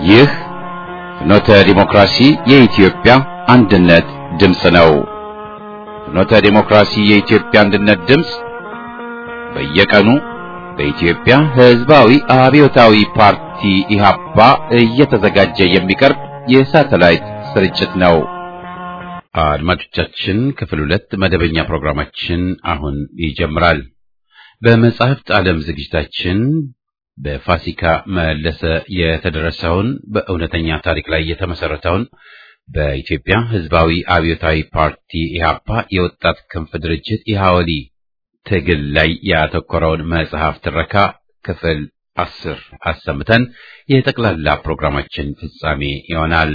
ይህ ፍኖተ ዲሞክራሲ የኢትዮጵያ አንድነት ድምፅ ነው። ፍኖተ ዲሞክራሲ የኢትዮጵያ አንድነት ድምፅ በየቀኑ በኢትዮጵያ ሕዝባዊ አብዮታዊ ፓርቲ ኢህአፓ እየተዘጋጀ የሚቀርብ የሳተላይት ስርጭት ነው። አድማጮቻችን ክፍል ሁለት መደበኛ ፕሮግራማችን አሁን ይጀምራል። በመጻሕፍት ዓለም ዝግጅታችን በፋሲካ መለሰ የተደረሰውን በእውነተኛ ታሪክ ላይ የተመሰረተውን በኢትዮጵያ ሕዝባዊ አብዮታዊ ፓርቲ ኢህአፓ የወጣት ክንፍ ድርጅት የሐወሊ ትግል ላይ ያተኮረውን መጽሐፍ ትረካ ክፍል አስር አሰምተን የጠቅላላ ፕሮግራማችን ፍጻሜ ይሆናል።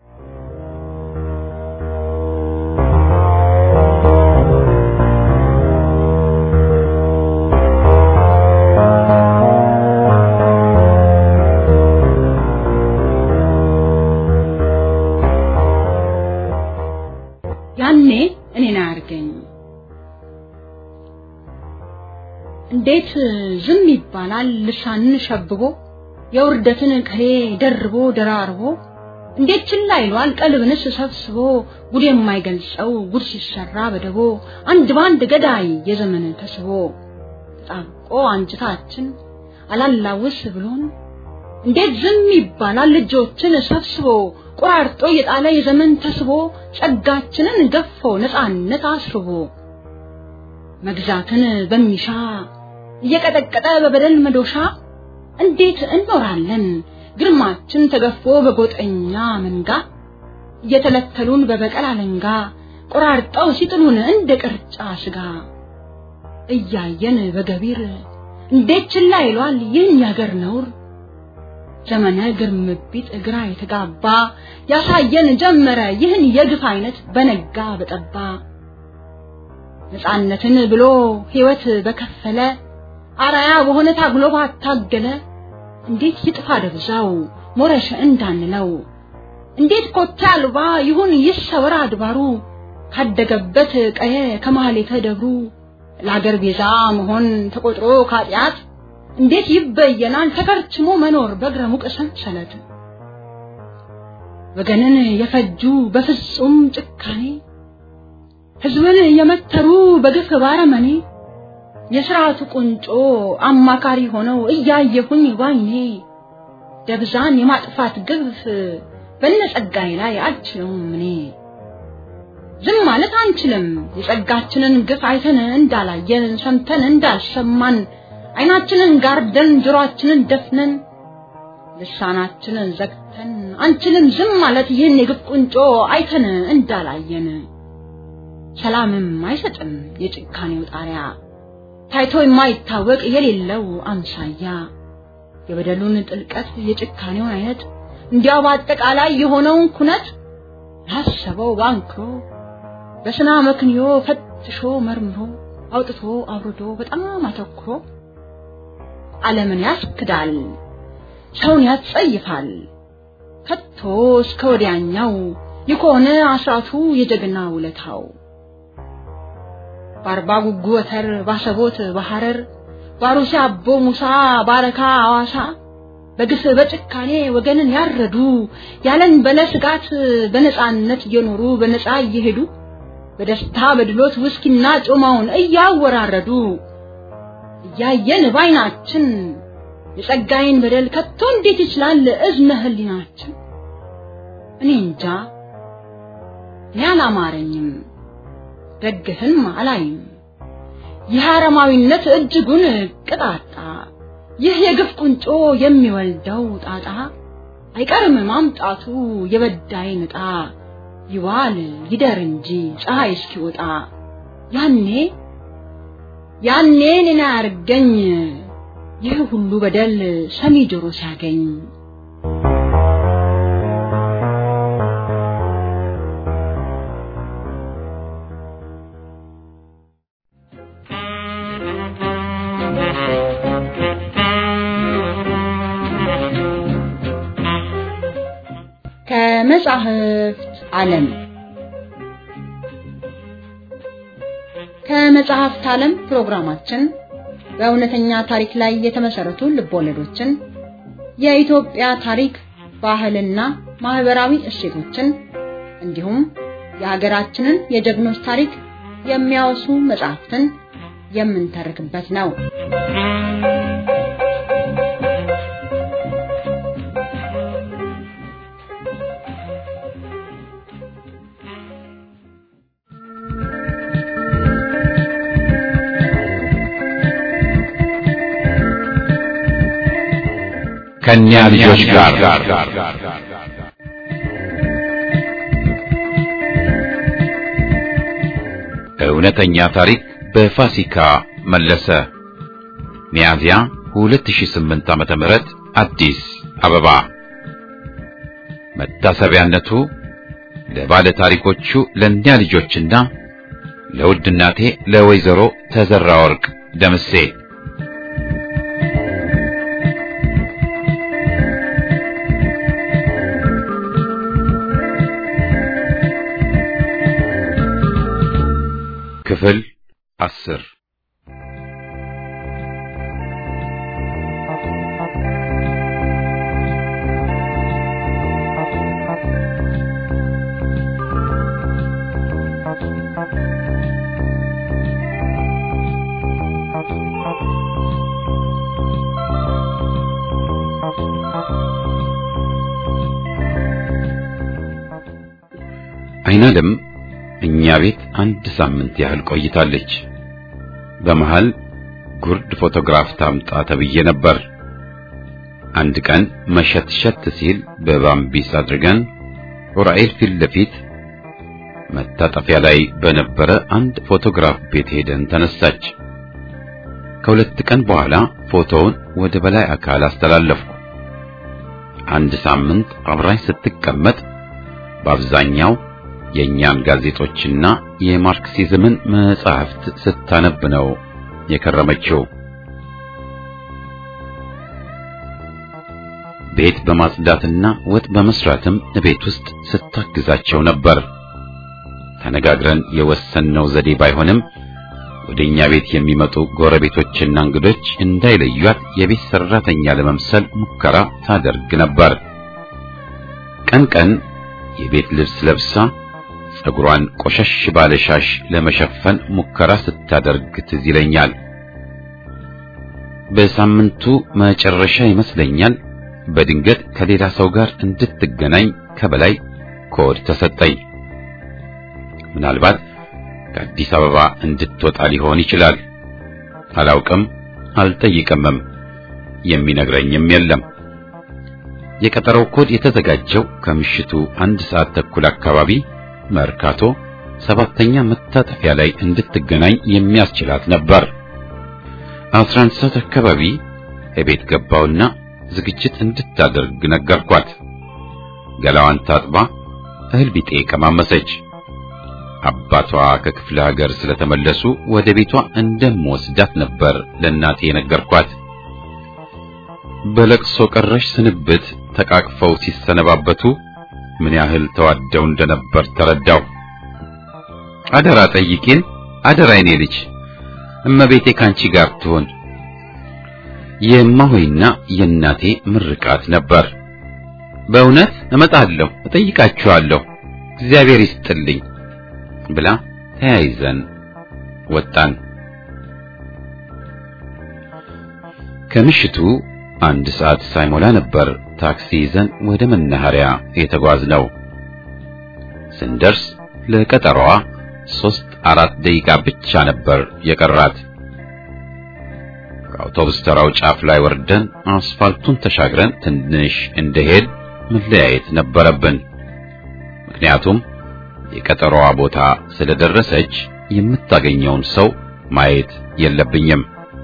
ያኔ እኔን አያርገኝ እንዴት ዝም ይባላል? ልሳንን ሸብቦ የውርደትን ቅኔ ደርቦ ደራርቦ እንዴት ችላ ይሏል? ቀልብንስ ሰብስቦ ጉድ የማይገልጸው ጉድ ሲሰራ በደቦ አንድ ባንድ ገዳይ የዘመን ተስቦ ተጣብቆ አንጅታችን አላላውስ ብሎን እንዴት ዝም ይባላል? ልጆችን ሰብስቦ ቆራርጦ የጣለ የዘመን ተስቦ ጸጋችንን ገፎ ነፃነት አስርቦ መግዛትን በሚሻ እየቀጠቀጠ በበደል መዶሻ እንዴት እንኖራለን ግርማችን ተገፎ በጎጠኛ መንጋ እየተለተሉን በበቀል አለንጋ ቆራርጠው ሲጥሉን እንደ ቅርጫ ስጋ እያየን በገቢር እንዴት ችላ ይሏል ይህን ያገር ነውር ዘመነ ግርምቢጥ ግራ የተጋባ ያሳየን ጀመረ ይህን የግፍ አይነት በነጋ በጠባ ነፃነትን ብሎ ሕይወት በከፈለ አራያ በሆነ ታግሎ ባታገለ እንዴት ይጥፋ ደብዛው ሞረሸ እንዳንለው እንዴት ኮቴ አልባ ይሁን ይሰወር አድባሩ ካደገበት ቀየ ከማህሌተ ደብሩ ለአገር ቤዛ መሆን ተቆጥሮ ካጢአት እንዴት ይበየናል ተከርችሞ መኖር በእግረ ሙቅ ሰንሰለት ወገንን የፈጁ በፍጹም ጭካኔ ሕዝብን የመተሩ በግፍ ባረመኔ የሥርዓቱ ቁንጮ አማካሪ ሆነው እያየሁኝ ባይኔ ደብዛን የማጥፋት ግፍ በነጸጋዬ ላይ አልችለውም እኔ ዝም ማለት አንችልም የጸጋችንን ግፍ አይተን እንዳላየን ሰምተን እንዳልሰማን አይናችንን ጋርደን ጆሮአችንን ደፍነን ልሳናችንን ዘግተን አንችልም ዝም ማለት ይህን የግፍ ቁንጮ አይተን እንዳላየን ሰላምም አይሰጥም የጭካኔው ጣሪያ ታይቶ የማይታወቅ የሌለው አምሳያ የበደሉን ጥልቀት የጭካኔውን አይነት እንዲያው በአጠቃላይ የሆነውን ኩነት ላሰበው ባንክሮ በስና መክንዮ ፈትሾ መርምሮ አውጥቶ አውርዶ በጣም አተኩሮ ዓለምን ያስክዳል፣ ሰውን ያጸይፋል። ከቶ እስከ ወዲያኛው የከሆነ አስራቱ የጀግና ውለታው በአርባ ጉጉ ወተር ባሰቦት በሐረር ባሩሲ አቦ ሙሳ ባረካ አዋሳ በግፍ በጭካኔ ወገንን ያረዱ ያለን በለ ስጋት በነፃነት እየኖሩ በነፃ እየሄዱ በደስታ በድሎት ውስኪና ጮማውን እያወራረዱ እያየን ባይናችን የጸጋዬን በደል ከቶ እንዴት ይችላል እዝነ ህሊናችን? እኔ እንጃ እኔ አላማረኝም፣ ደግህን አላይም። ይህ አረማዊነት እጅጉን ቅጣጣ፣ ይህ የግፍ ቁንጮ የሚወልደው ጣጣ አይቀርም ማምጣቱ የበዳይ ንጣ ይዋል ይደር እንጂ ፀሐይ እስኪወጣ ያኔ ያኔ እኔን አያርገኝ ይህ ሁሉ በደል ሰሚ ጆሮ ሲያገኝ ከመጻሕፍት ዓለም ከመጽሐፍት ዓለም ፕሮግራማችን በእውነተኛ ታሪክ ላይ የተመሰረቱ ልቦለዶችን፣ የኢትዮጵያ ታሪክ፣ ባህልና ማህበራዊ እሴቶችን እንዲሁም የሀገራችንን የጀግኖች ታሪክ የሚያወሱ መጽሐፍትን የምንተርክበት ነው። ከኛ ልጆች ጋር እውነተኛ ታሪክ በፋሲካ መለሰ ሚያዝያ 2008 ዓመተ ምህረት አዲስ አበባ መታሰቢያነቱ ለባለ ታሪኮቹ ለእኛ ልጆችና ለውድ እናቴ ለወይዘሮ ተዘራ ወርቅ ደምሴ ክፍል አስር አይናለም እኛ ቤት አንድ ሳምንት ያህል ቆይታለች። በመሃል ጉርድ ፎቶግራፍ ታምጣ ተብዬ ነበር። አንድ ቀን መሸትሸት ሲል በባምቢስ አድርገን ዑራኤል ፊት ለፊት መታጠፊያ ላይ በነበረ አንድ ፎቶግራፍ ቤት ሄደን ተነሳች። ከሁለት ቀን በኋላ ፎቶውን ወደ በላይ አካል አስተላለፍኩ። አንድ ሳምንት አብራኝ ስትቀመጥ በአብዛኛው የእኛን ጋዜጦችና የማርክሲዝምን መጻሕፍት ስታነብ ነው የከረመችው። ቤት በማጽዳትና ወጥ በመስራትም ቤት ውስጥ ስታግዛቸው ነበር። ተነጋግረን የወሰንነው ዘዴ ባይሆንም ወደኛ ቤት የሚመጡ ጎረቤቶችና እንግዶች እንዳይለዩት የቤት ሰራተኛ ለመምሰል ሙከራ ታደርግ ነበር። ቀን ቀን የቤት ልብስ ለብሳ ጸጉሯን ቆሸሽ ባለ ሻሽ ለመሸፈን ሙከራ ስታደርግ ትዝ ይለኛል። በሳምንቱ መጨረሻ ይመስለኛል በድንገት ከሌላ ሰው ጋር እንድትገናኝ ከበላይ ኮድ ተሰጠኝ። ምናልባት ከአዲስ አበባ እንድትወጣ ሊሆን ይችላል። አላውቅም፣ አልጠይቅምም። የሚነግረኝም የለም። የቀጠረው ኮድ የተዘጋጀው ከምሽቱ አንድ ሰዓት ተኩል አካባቢ መርካቶ ሰባተኛ መታጠፊያ ላይ እንድትገናኝ የሚያስችላት ነበር። አስራ አንድ ሰዓት አካባቢ እቤት ገባውና ዝግጅት እንድታደርግ ነገርኳት። ገላዋን ታጥባ እህል ቢጤ ቀማመሰች። አባቷ ከክፍለ ሀገር ስለተመለሱ ወደ ቤቷ እንደምወስዳት ነበር ለእናቴ የነገርኳት። በለቅሶ ቀረሽ ስንብት ተቃቅፈው ሲሰነባበቱ ምን ያህል ተዋደው እንደነበር ተረዳው። አደራ ጠይቂን፣ አደራ የኔ ልጅ እመቤቴ ካንቺ ጋር ትሆን የማሆይና የእናቴ ምርቃት ነበር። በእውነት እመጣለሁ፣ እጠይቃችኋለሁ፣ እግዚአብሔር ይስጥልኝ ብላ ተያይዘን ወጣን። ከምሽቱ አንድ ሰዓት ሳይሞላ ነበር ታክሲ ይዘን ወደ መናኸሪያ የተጓዝነው። ስንደርስ ለቀጠሯዋ ሶስት አራት ደቂቃ ብቻ ነበር የቀራት። ከአውቶቡስ ተራው ጫፍ ላይ ወርደን አስፋልቱን ተሻግረን ትንሽ እንደሄድ መለያየት ነበረብን። ምክንያቱም የቀጠሯዋ ቦታ ስለደረሰች የምታገኘውን ሰው ማየት የለብኝም።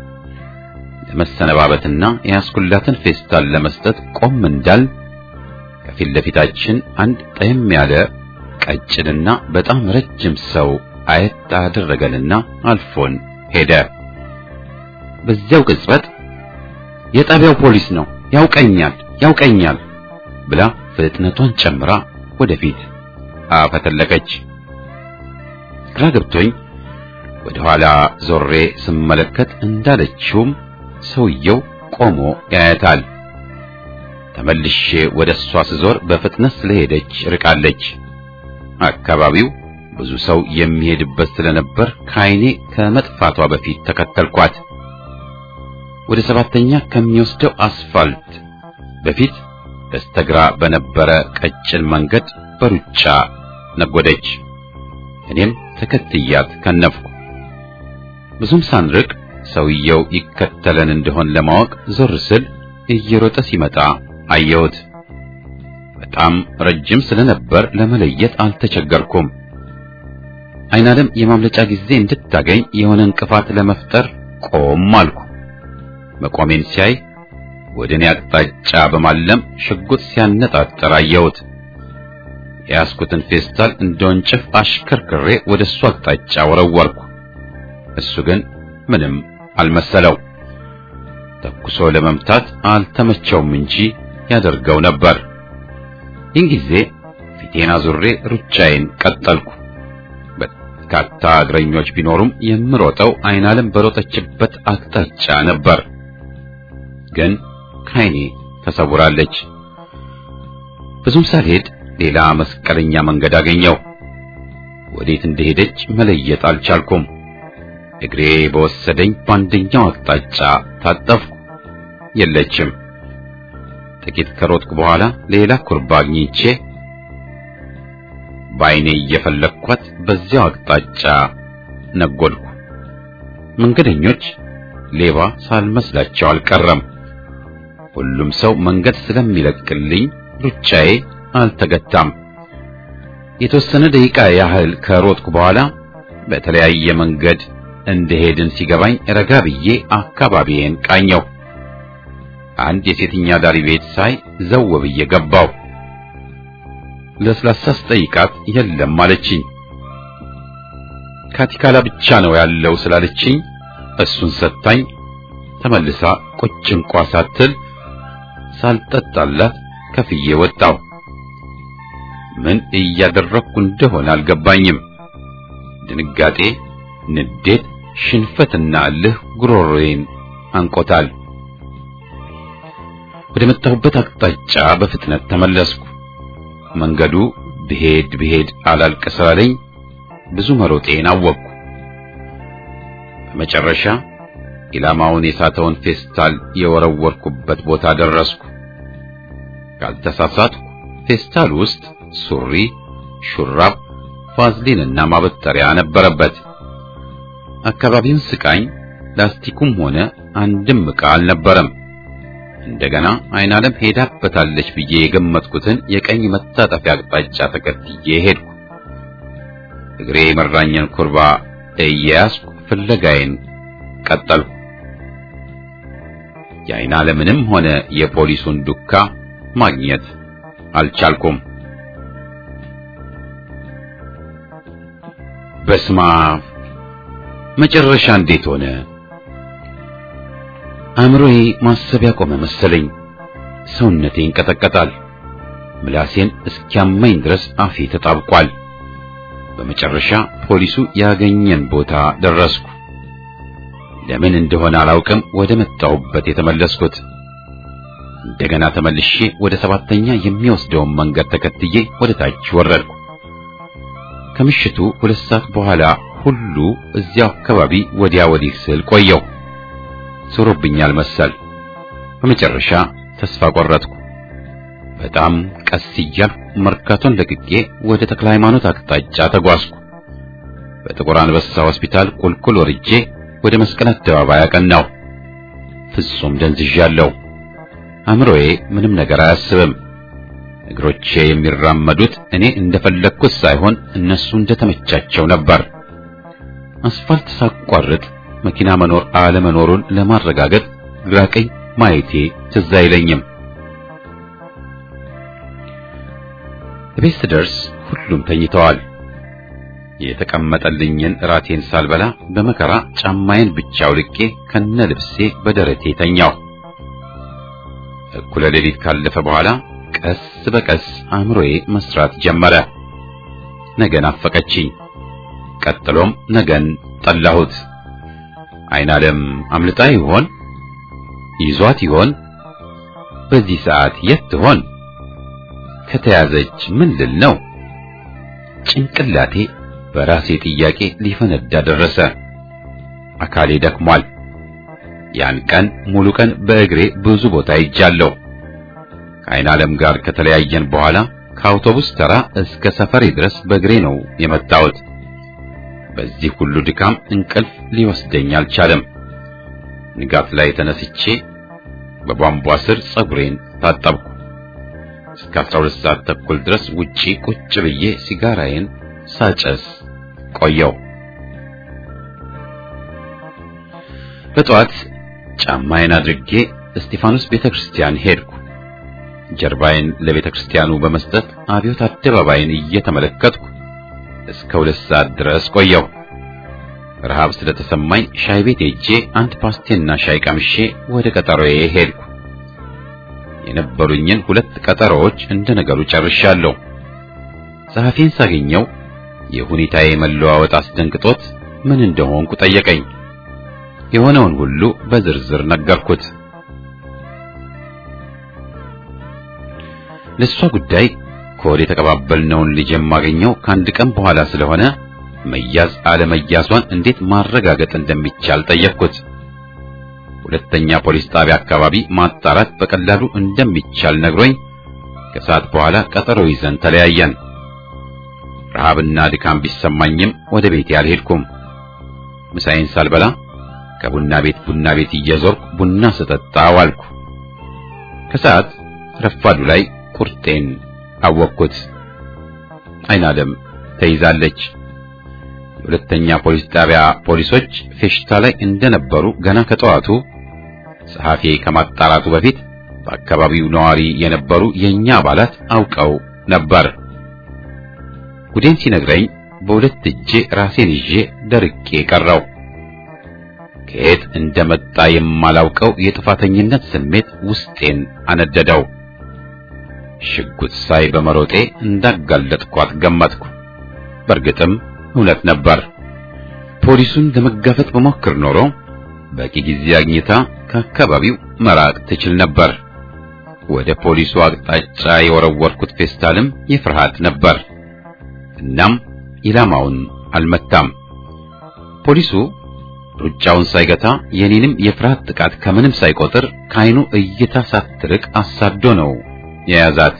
ለመሰነባበትና የያዝኩላትን ፌስታል ለመስጠት ቆም እንዳል ከፊት ለፊታችን አንድ ጠየም ያለ ቀጭንና በጣም ረጅም ሰው አየት አደረገንና አልፎን ሄደ። በዚያው ቅጽበት የጣቢያው ፖሊስ ነው፣ ያውቀኛል፣ ያውቀኛል ብላ ፍጥነቷን ጨምራ ወደፊት አፈተለቀች። ግራ ገብቶኝ ወደ ኋላ ዞሬ ስመለከት እንዳለችውም ሰውየው ቆሞ ያያታል። ተመልሼ ወደ እሷ ስዞር በፍጥነት ስለሄደች ርቃለች። አካባቢው ብዙ ሰው የሚሄድበት ስለነበር ከዓይኔ ከመጥፋቷ በፊት ተከተልኳት። ወደ ሰባተኛ ከሚወስደው አስፋልት በፊት በስተግራ በነበረ ቀጭን መንገድ በሩጫ ነጎደች። እኔም ተከትያት ከነፍኩ። ብዙም ሳንርቅ ሰውየው ይከተለን እንደሆን ለማወቅ ዞር ስል እየሮጠ ሲመጣ አየሁት። በጣም ረጅም ስለነበር ለመለየት አልተቸገርኩም። አይናለም የማምለጫ ጊዜ እንድታገኝ የሆነ እንቅፋት ለመፍጠር ቆም አልኩ። መቆሜን ሲያይ ወደ እኔ አቅጣጫ በማለም ሽጉጥ ሲያነጣጠር አየሁት። የያዝኩትን ፌስታል እንደ ወንጭፍ አሽከርክሬ ወደ እሱ አቅጣጫ ወረወርኩ። እሱ ግን ምንም አልመሰለው። ተኩሶ ለመምታት አልተመቸውም እንጂ ያደርገው ነበር። ይህን ጊዜ ፊቴን አዙሬ ሩጫዬን ቀጠልኩ። በርካታ እግረኞች ቢኖሩም የምሮጠው አይናለም በሮጠችበት አቅጣጫ ነበር። ግን ከዓይኔ ተሰውራለች። ብዙም ሳልሄድ ሌላ መስቀለኛ መንገድ አገኘው። ወዴት እንደሄደች መለየት አልቻልኩም። እግሬ በወሰደኝ በአንደኛው አቅጣጫ ታጠፍኩ። የለችም። ጥቂት ከሮጥኩ በኋላ ሌላ ኩርባ አግኝቼ በዓይኔ እየፈለግኳት በዚያው አቅጣጫ ነጎድኩ። መንገደኞች ሌባ ሳልመስላቸው አልቀረም። ሁሉም ሰው መንገድ ስለሚለቅልኝ ሩጫዬ አልተገታም። የተወሰነ ደቂቃ ያህል ከሮጥኩ በኋላ በተለያየ መንገድ እንደሄድን ሲገባኝ ረጋ ብዬ አካባቢዬን ቃኘው። አንድ የሴትኛ ዳሪ ቤት ሳይ ዘው ብዬ ገባው። ለስላሳ ስጠይቃት የለም አለችኝ። ካቲካላ ብቻ ነው ያለው ስላለችኝ እሱን ሰጥታኝ ተመልሳ ቁጭ እንኳ ሳትል ሳልጠጣላት ከፍዬ ወጣው። ምን እያደረግኩ እንደሆነ አልገባኝም። ድንጋጤ፣ ንዴት፣ ሽንፈትና እልህ ጉሮሮዬን አንቆታል። ወደ መጣሁበት አቅጣጫ በፍጥነት ተመለስኩ። መንገዱ ብሄድ ብሄድ አላልቅ ስላለኝ ብዙ መሮጤን አወቅኩ። በመጨረሻ ኢላማውን የሳተውን ፌስታል የወረወርኩበት ቦታ ደረስኩ። ካልተሳሳትኩ ፌስታል ውስጥ ሱሪ፣ ሹራብ፣ ቫዝሊንና ማበጠሪያ ነበረበት። አካባቢውን ስቃኝ ላስቲኩም ሆነ አንድም ዕቃ አልነበረም። እንደገና አይናለም ሄዳበታለች ብዬ የገመትኩትን የቀኝ መታጠፊያ አቅጣጫ ተከትዬ ሄድኩ። እግሬ የመራኝን ኩርባ እየያዝኩ ፍለጋዬን ቀጠልኩ። የአይናለምንም ሆነ የፖሊሱን ዱካ ማግኘት አልቻልኩም። በስማ መጨረሻ እንዴት ሆነ? አእምሮዬ ማሰብ ያቆመ መሰለኝ። ሰውነቴ ይንቀጠቀጣል። ምላሴን እስኪያመኝ ድረስ አፌ ተጣብቋል። በመጨረሻ ፖሊሱ ያገኘን ቦታ ደረስኩ። ለምን እንደሆነ አላውቅም ወደ መጣሁበት የተመለስኩት። እንደገና ተመልሼ ወደ ሰባተኛ የሚወስደውን መንገድ ተከትዬ ወደ ታች ወረድኩ። ከምሽቱ ሁለት ሰዓት በኋላ ሁሉ እዚያው አካባቢ ወዲያ ወዲህ ስል ቆየው። ዞሮብኛል መሰል። በመጨረሻ ተስፋ ቆረጥኩ። በጣም ቀስ እያልኩ መርካቶን ለቅቄ ወደ ተክለ ሃይማኖት አቅጣጫ ተጓዝኩ። በጥቁር አንበሳ ሆስፒታል ቁልቁል ወርጄ ወደ መስቀል አደባባይ አቀናሁ። ፍጹም ደንዝዣለሁ። አእምሮዬ ምንም ነገር አያስብም። እግሮቼ የሚራመዱት እኔ እንደፈለግኩት ሳይሆን እነሱ እንደተመቻቸው ነበር። አስፋልት ሳቋርጥ መኪና መኖር አለመኖሩን ለማረጋገጥ ግራ ቀኝ ማየቴ ትዝ አይለኝም። ቤት ስደርስ ሁሉም ተኝተዋል። የተቀመጠልኝን እራቴን ሳልበላ በመከራ ጫማዬን ብቻ አውልቄ ከነ ልብሴ በደረቴ ተኛው። እኩለ ሌሊት ካለፈ በኋላ ቀስ በቀስ አእምሮዬ መስራት ጀመረ። ነገን አፈቀችኝ። ቀጥሎም ነገን ጠላሁት። አይናለም አምልጣ ይሆን? ይዟት ይሆን? በዚህ ሰዓት የት ትሆን? ከተያዘች ምን ልል ነው? ጭንቅላቴ በራሴ ጥያቄ ሊፈነዳ ደረሰ። አካሌ ደክሟል። ያን ቀን ሙሉ ቀን በእግሬ ብዙ ቦታ ሄጃለሁ። ከዓይን ዓለም ጋር ከተለያየን በኋላ ከአውቶቡስ ተራ እስከ ሰፈሬ ድረስ በእግሬ ነው የመጣሁት። በዚህ ሁሉ ድካም እንቅልፍ ሊወስደኝ አልቻለም። ንጋት ላይ ተነስቼ በቧንቧ ስር ጸጉሬን ታጠብኩ። እስከ 12 ሰዓት ተኩል ድረስ ውጪ ቁጭ ብዬ ሲጋራዬን ሳጨስ ቆየው። በጠዋት ጫማዬን አድርጌ እስጢፋኖስ ቤተክርስቲያን ሄድኩ። ጀርባዬን ለቤተክርስቲያኑ በመስጠት አብዮት አደባባይን እየተመለከትኩ እስከ ሁለት ሰዓት ድረስ ቆየው። ረሃብ ስለተሰማኝ ሻይ ቤት ሄጄ አንድ ፓስቴና ሻይ ቀምሼ ወደ ቀጠሮዬ ሄድኩ። የነበሩኝን ሁለት ቀጠሮዎች እንደ ነገሩ ጨርሻለሁ። ጸሐፊን ሳገኘው የሁኔታዬ መለዋወጥ አስደንግጦት ምን እንደሆንኩ ጠየቀኝ። የሆነውን ሁሉ በዝርዝር ነገርኩት። ለሷ ጉዳይ ከወደ የተቀባበልነውን ልጅ የማገኘው ከአንድ ቀን በኋላ ስለሆነ መያዝ አለመያዟን እንዴት ማረጋገጥ እንደሚቻል ጠየቅኩት። ሁለተኛ ፖሊስ ጣቢያ አካባቢ ማጣራት በቀላሉ እንደሚቻል ነግሮኝ ከሰዓት በኋላ ቀጠሮ ይዘን ተለያየን። ረሃብና ድካም ቢሰማኝም ወደ ቤቴ አልሄድኩም። ምሳዬን ሳልበላ ከቡና ቤት ቡና ቤት እየዞርኩ ቡና ስጠጣ ዋልኩ። ከሰዓት ረፋዱ ላይ ቁርጤን አወቅኩት። አይን ዓለም ተይዛለች። የሁለተኛ ፖሊስ ጣቢያ ፖሊሶች ፌሽታ ላይ እንደነበሩ ገና ከጠዋቱ ጸሐፊ ከማጣራቱ በፊት በአካባቢው ነዋሪ የነበሩ የኛ አባላት አውቀው ነበር። ጉዴን ሲነግረኝ በሁለት እጄ ራሴን ይዤ ደርቄ ቀረው። ከየት እንደመጣ የማላውቀው የጥፋተኝነት ስሜት ውስጤን አነደደው። ሽጉጥ ሳይ በመሮጤ እንዳጋለጥኳት ገመትኩ። በእርግጥም እውነት ነበር። ፖሊሱን ለመጋፈጥ በሞክር ኖሮ በቂ ጊዜ አግኝታ ከአካባቢው መራቅ ትችል ነበር። ወደ ፖሊሱ አቅጣጫ የወረወርኩት ፌስታልም የፍርሃት ነበር። እናም ኢላማውን አልመታም። ፖሊሱ ሩጫውን ሳይገታ የኔንም የፍርሃት ጥቃት ከምንም ሳይቆጥር ከዓይኑ እይታ ሳትርቅ አሳዶ ነው የያዛት።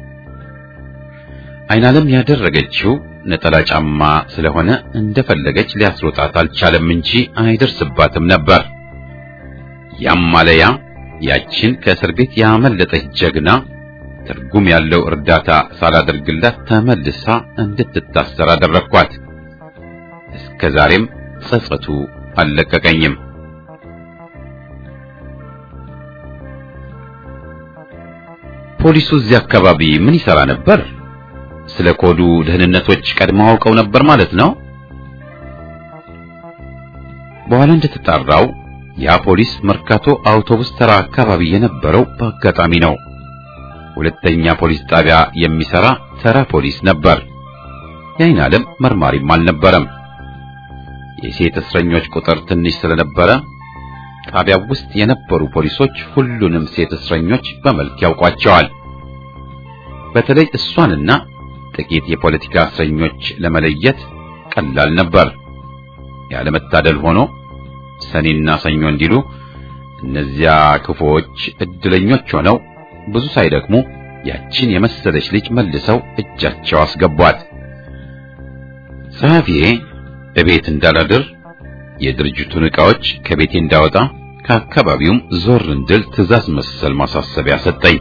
አይናለም ያደረገችው ነጠላ ጫማ ስለሆነ እንደፈለገች ሊያስሮጣት አልቻለም እንጂ አይደርስባትም ነበር። ያም ማለያ ያችን ከእስር ቤት ያመለጠች ጀግና ትርጉም ያለው እርዳታ ሳላደርግላት ተመልሳ እንድትታሰር አደረግኳት። እስከ ዛሬም ጸጸቱ አልለቀቀኝም። ፖሊሱ እዚህ አካባቢ ምን ይሰራ ነበር? ስለ ኮዱ ደህንነቶች ቀድመው አውቀው ነበር ማለት ነው። በኋላ እንደተጣራው ያ ፖሊስ መርካቶ አውቶቡስ ተራ አካባቢ የነበረው በአጋጣሚ ነው። ሁለተኛ ፖሊስ ጣቢያ የሚሰራ ተራ ፖሊስ ነበር። የዓይን ዓለም መርማሪም አልነበረም። የሴት እስረኞች ቁጥር ትንሽ ስለነበረ ጣቢያው ውስጥ የነበሩ ፖሊሶች ሁሉንም ሴት እስረኞች በመልክ ያውቋቸዋል። በተለይ እሷንና ጥቂት የፖለቲካ እስረኞች ለመለየት ቀላል ነበር። ያለመታደል ሆኖ ሰኔና ሰኞ እንዲሉ እነዚያ ክፉዎች እድለኞች ሆነው ብዙ ሳይደክሙ ያችን የመሰለች ልጅ መልሰው እጃቸው አስገቧት። ጸሐፊዬ እቤት እንዳላድር የድርጅቱን ዕቃዎች ከቤቴ እንዳወጣ ከአካባቢውም ዞር እንድል ትዕዛዝ መሰል ማሳሰቢያ ሰጠኝ።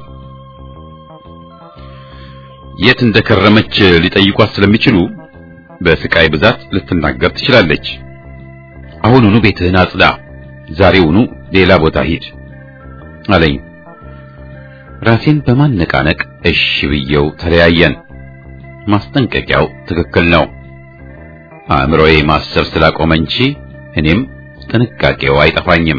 የት እንደከረመች ሊጠይቋት ስለሚችሉ በስቃይ ብዛት ልትናገር ትችላለች። አሁኑኑ ቤትህን አጽዳ፣ ዛሬውኑ ሌላ ቦታ ሂድ አለኝ። ራሴን በማነቃነቅ እሺ ብየው ተለያየን። ማስጠንቀቂያው ትክክል ነው። አእምሮዬ ማሰብ ስላቆመ እንጂ እኔም ጥንቃቄው አይጠፋኝም።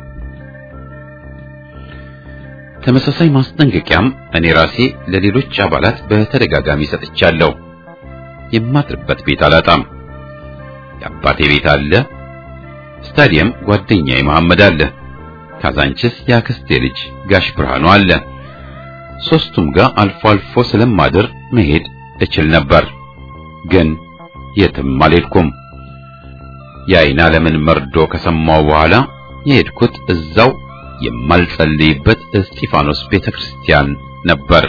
ተመሳሳይ ማስጠንቀቂያም እኔ ራሴ ለሌሎች አባላት በተደጋጋሚ ሰጥቻለሁ። የማድርበት ቤት አላጣም። የአባቴ ቤት አለ። ስታዲየም ጓደኛዬ መሐመድ አለ። ካዛንችስ የአክስቴ ልጅ ጋሽ ብርሃኑ አለ። ሶስቱም ጋር አልፎ አልፎ ስለማድር መሄድ እችል ነበር። ግን የትም አልሄድኩም። የዓይን ዓለምን መርዶ ከሰማው በኋላ የሄድኩት እዛው የማልጸልይበት እስጢፋኖስ ቤተክርስቲያን ነበር።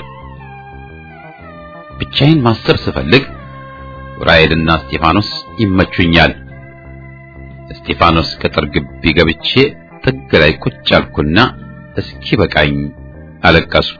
ብቻዬን ማሰብ ስፈልግ ዑራኤልና እስጢፋኖስ ይመቹኛል። እስጢፋኖስ ቅጥር ግቢ ገብቼ ጥግ ላይ ቁጭ አልኩና እስኪ በቃኝ አለቀስኩ።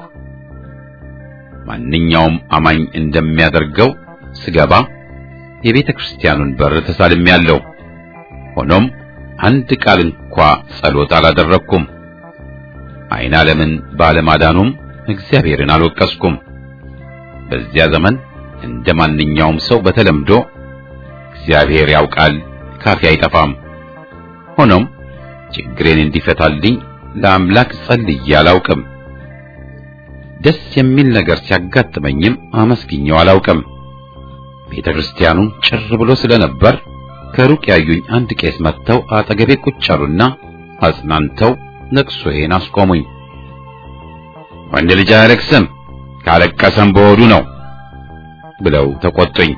ማንኛውም አማኝ እንደሚያደርገው ስገባ የቤተ ክርስቲያኑን በር ተሳልሜያለሁ። ሆኖም አንድ ቃል እንኳ ጸሎት አላደረኩም። ዓይን ዓለምን ባለማዳኑም እግዚአብሔርን አልወቀስኩም። በዚያ ዘመን እንደ ማንኛውም ሰው በተለምዶ እግዚአብሔር ያውቃል ካፌ አይጠፋም። ሆኖም ችግሬን እንዲፈታልኝ ለአምላክ ጸልዬ አላውቅም። ደስ የሚል ነገር ሲያጋጥመኝም አመስግኘው አላውቅም። ቤተ ክርስቲያኑ ጭር ብሎ ስለነበር ከሩቅ ያዩኝ አንድ ቄስ መጥተው አጠገቤ ቁጭ አሉና አጽናንተው ለቅሶዬን አስቆሙኝ። ወንድ ልጅ አያለቅስም፣ ካለቀሰም በሆዱ ነው ብለው ተቆጡኝ።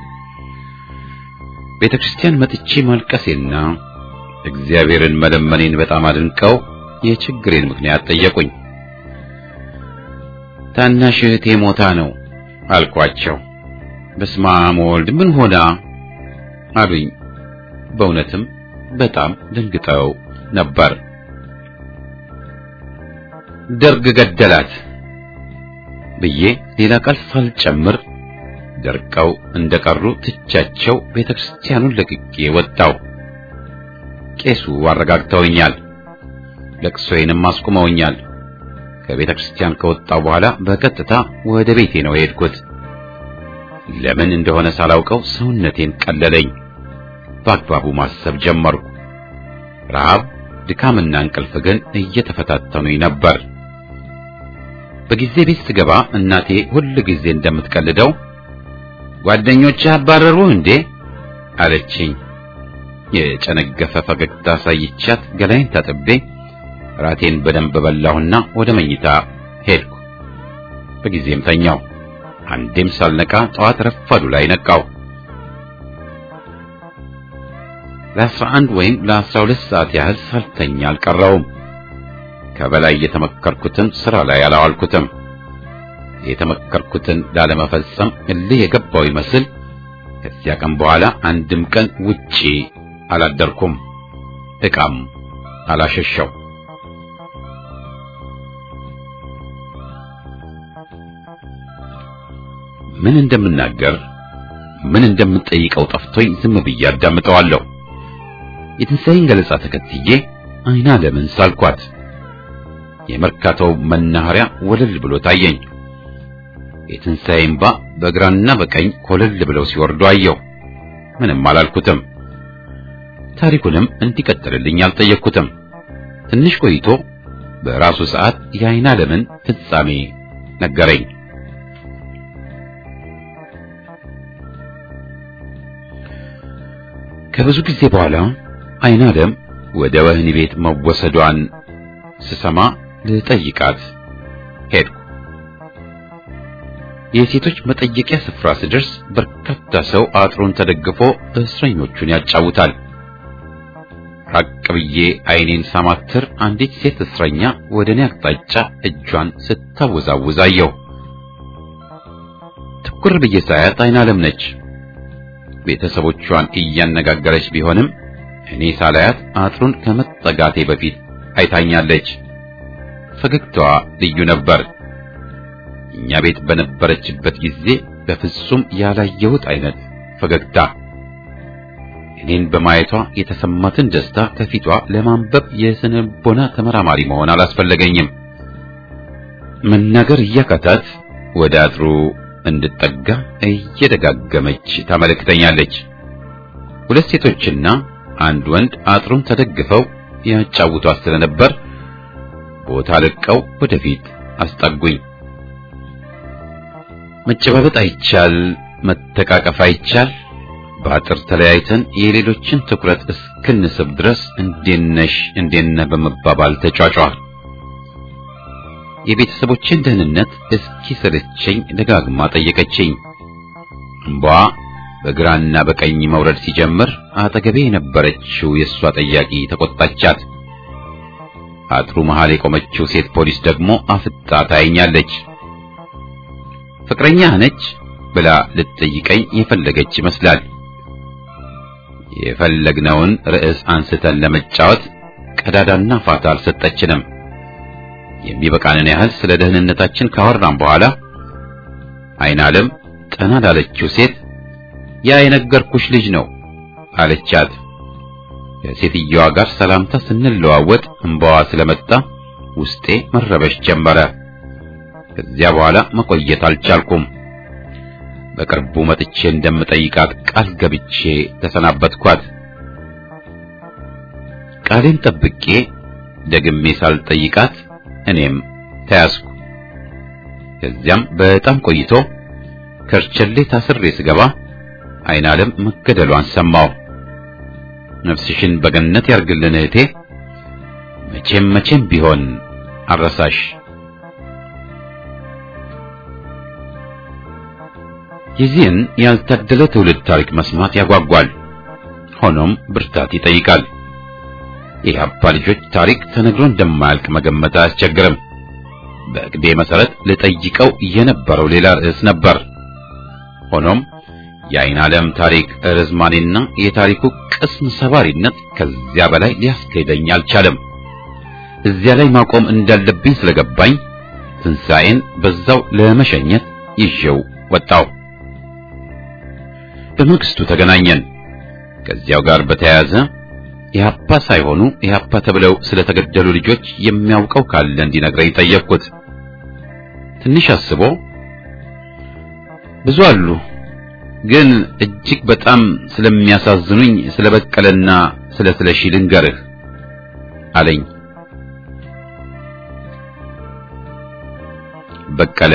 ቤተ ክርስቲያን መጥቼ ማልቀሴና እግዚአብሔርን መለመኔን በጣም አድንቀው የችግሬን ምክንያት ጠየቁኝ። ታናሽ እህቴ ሞታ ነው አልኳቸው። በስመ አብ ወልድ ምን ሆና አሉኝ። በእውነትም በጣም ደንግጠው ነበር። ደርግ ገደላት ብዬ ሌላ ቃል ሳልጨምር ደርቀው እንደቀሩ ትቻቸው ቤተክርስቲያኑን ለቅቄ ወጣው። ቄሱ አረጋግተውኛል፣ ለቅሶዬንም አስቁመውኛል። ከቤተ ክርስቲያን ከወጣው በኋላ በቀጥታ ወደ ቤቴ ነው የሄድኩት። ለምን እንደሆነ ሳላውቀው ሰውነቴን ቀለለኝ። በአግባቡ ማሰብ ጀመርኩ። ረሃብ፣ ድካምና እንቅልፍ ግን እየተፈታተኑኝ ነበር። በጊዜ ቤት ስገባ እናቴ ሁል ጊዜ እንደምትቀልደው ጓደኞችህ አባረሩህ እንዴ አለችኝ። የጨነገፈ ፈገግታ ሳይቻት ገላይን ታጥቤ ራቴን በደንብ በላሁና ወደ መኝታ ሄድኩ። በጊዜም ተኛው። አንዴም ሳልነቃ ጠዋት ረፋዱ ላይ ነቃው። ለአስራ አንድ ወይም ለአስራ ሁለት ሰዓት ያህል ሳልተኛ አልቀረውም። ከበላይ የተመከርኩትን ስራ ላይ አላዋልኩትም። የተመከርኩትን ላለመፈጸም እልህ የገባው ይመስል ከዚያ ቀን በኋላ አንድም ቀን ውጪ አላደርኩም። ዕቃም አላሸሸው። ምን እንደምናገር ምን እንደምጠይቀው ጠፍቶኝ ዝም ብዬ አዳምጠዋለሁ። የትንሣኤን ገለጻ ተከትዬ አይና ለምን ሳልኳት የመርካቶው መናኸሪያ ወለል ብሎ ታየኝ። የትንሣኤ እምባ በግራና በቀኝ ኮለል ብለው ሲወርዱ አየሁ። ምንም አላልኩትም። ታሪኩንም እንዲቀጥልልኝ አልጠየቅኩትም። ትንሽ ቆይቶ በራሱ ሰዓት የአይና ለምን ፍጻሜ ነገረኝ። ከብዙ ጊዜ በኋላ አይና ለም ወደ ወህኒ ቤት መወሰዷን ስሰማ ልጠይቃት ሄድኩ። የሴቶች መጠየቂያ ስፍራ ስደርስ በርካታ ሰው አጥሩን ተደግፎ እስረኞቹን ያጫውታል። ራቅ ብዬ አይኔን ሳማትር አንዲት ሴት እስረኛ ወደ እኔ አቅጣጫ እጇን ስታወዛውዝ አየሁ። ትኩር ብዬ ሳያት አይና ለም ነች። ቤተሰቦቿን እያነጋገረች ቢሆንም እኔ ሳላያት አጥሩን ከመጠጋቴ በፊት አይታኛለች። ፈገግታዋ ልዩ ነበር። እኛ ቤት በነበረችበት ጊዜ በፍጹም ያላየሁት አይነት ፈገግታ። እኔን በማየቷ የተሰማትን ደስታ ከፊቷ ለማንበብ የስነ ልቦና ተመራማሪ መሆን አላስፈለገኝም። መናገር እያቃታት ወደ አጥሩ እንድጠጋ እየደጋገመች ታመለክተኛለች። ሁለት ሴቶችና አንድ ወንድ አጥሩን ተደግፈው ያጫውቷት ስለነበር ቦታ ለቀው ወደፊት አስጠጉኝ። መጨባበጥ አይቻል፣ መተቃቀፍ አይቻል። በአጥር ተለያይተን የሌሎችን ትኩረት እስክንስብ ድረስ እንዴት ነሽ እንዴት ነህ በመባባል ተጫጫ። የቤተሰቦችን ደህንነት እስኪ ሰለቸኝ ደጋግማ ጠየቀችኝ። እምቧ በግራና በቀኝ መውረድ ሲጀምር አጠገቤ የነበረችው የእሷ ጠያቂ ተቆጣቻት። አጥሩ መሃል የቆመችው ሴት ፖሊስ ደግሞ አፍጣ ታየኛለች። ፍቅረኛ ነች ብላ ልትጠይቀኝ የፈለገች ይመስላል። የፈለግነውን ርዕስ አንስተን ለመጫወት ቀዳዳና ፋታ አልሰጠችንም። የሚበቃንን ያህል ስለ ደህንነታችን ካወራን በኋላ አይን ዓለም ጠና ላለችው ሴት ያ የነገርኩሽ ልጅ ነው አለቻት። ከሴትየዋ ጋር ሰላምታ ስንለዋወጥ እንባዋ ስለመጣ ውስጤ መረበሽ ጀመረ። ከዚያ በኋላ መቆየት አልቻልኩም። በቅርቡ መጥቼ እንደምጠይቃት ቃል ገብቼ ተሰናበትኳት። ቃሌን ጠብቄ ደግሜ ሳልጠይቃት እኔም ተያዝኩ። ከዚያም በጣም ቆይቶ ከርቸሌ ታስሬ ስገባ አይን ዓለም መገደሏን ሰማሁ። ነፍስሽን በገነት ያርግልን እህቴ፣ መቼም መቼም ቢሆን አረሳሽ። የዚህን ያልታደለ ትውልድ ታሪክ መስማት ያጓጓል፣ ሆኖም ብርታት ይጠይቃል። የኢህአፓ ልጆች ታሪክ ተነግሮ እንደማያልቅ መገመት አያስቸግርም። በእቅዴ መሰረት ልጠይቀው የነበረው ሌላ ርዕስ ነበር። ሆኖም የአይን ዓለም ታሪክ ርዝማኔና የታሪኩ ቅስም ሰባሪነት ከዚያ በላይ ሊያስኬደኝ አልቻለም። እዚያ ላይ ማቆም እንዳለብኝ ስለገባኝ ትንሣኤን በዛው ለመሸኘት ይዤው ወጣው። በመንግስቱ ተገናኘን። ከዚያው ጋር በተያያዘ ኢህአፓ ሳይሆኑ ኢህአፓ ተብለው ስለተገደሉ ልጆች የሚያውቀው ካለ እንዲነግረኝ ጠየቅኩት። ትንሽ አስቦ ብዙ አሉ፣ ግን እጅግ በጣም ስለሚያሳዝኑኝ ስለ በቀለና ስለ ስለሺ ልንገርህ አለኝ። በቀለ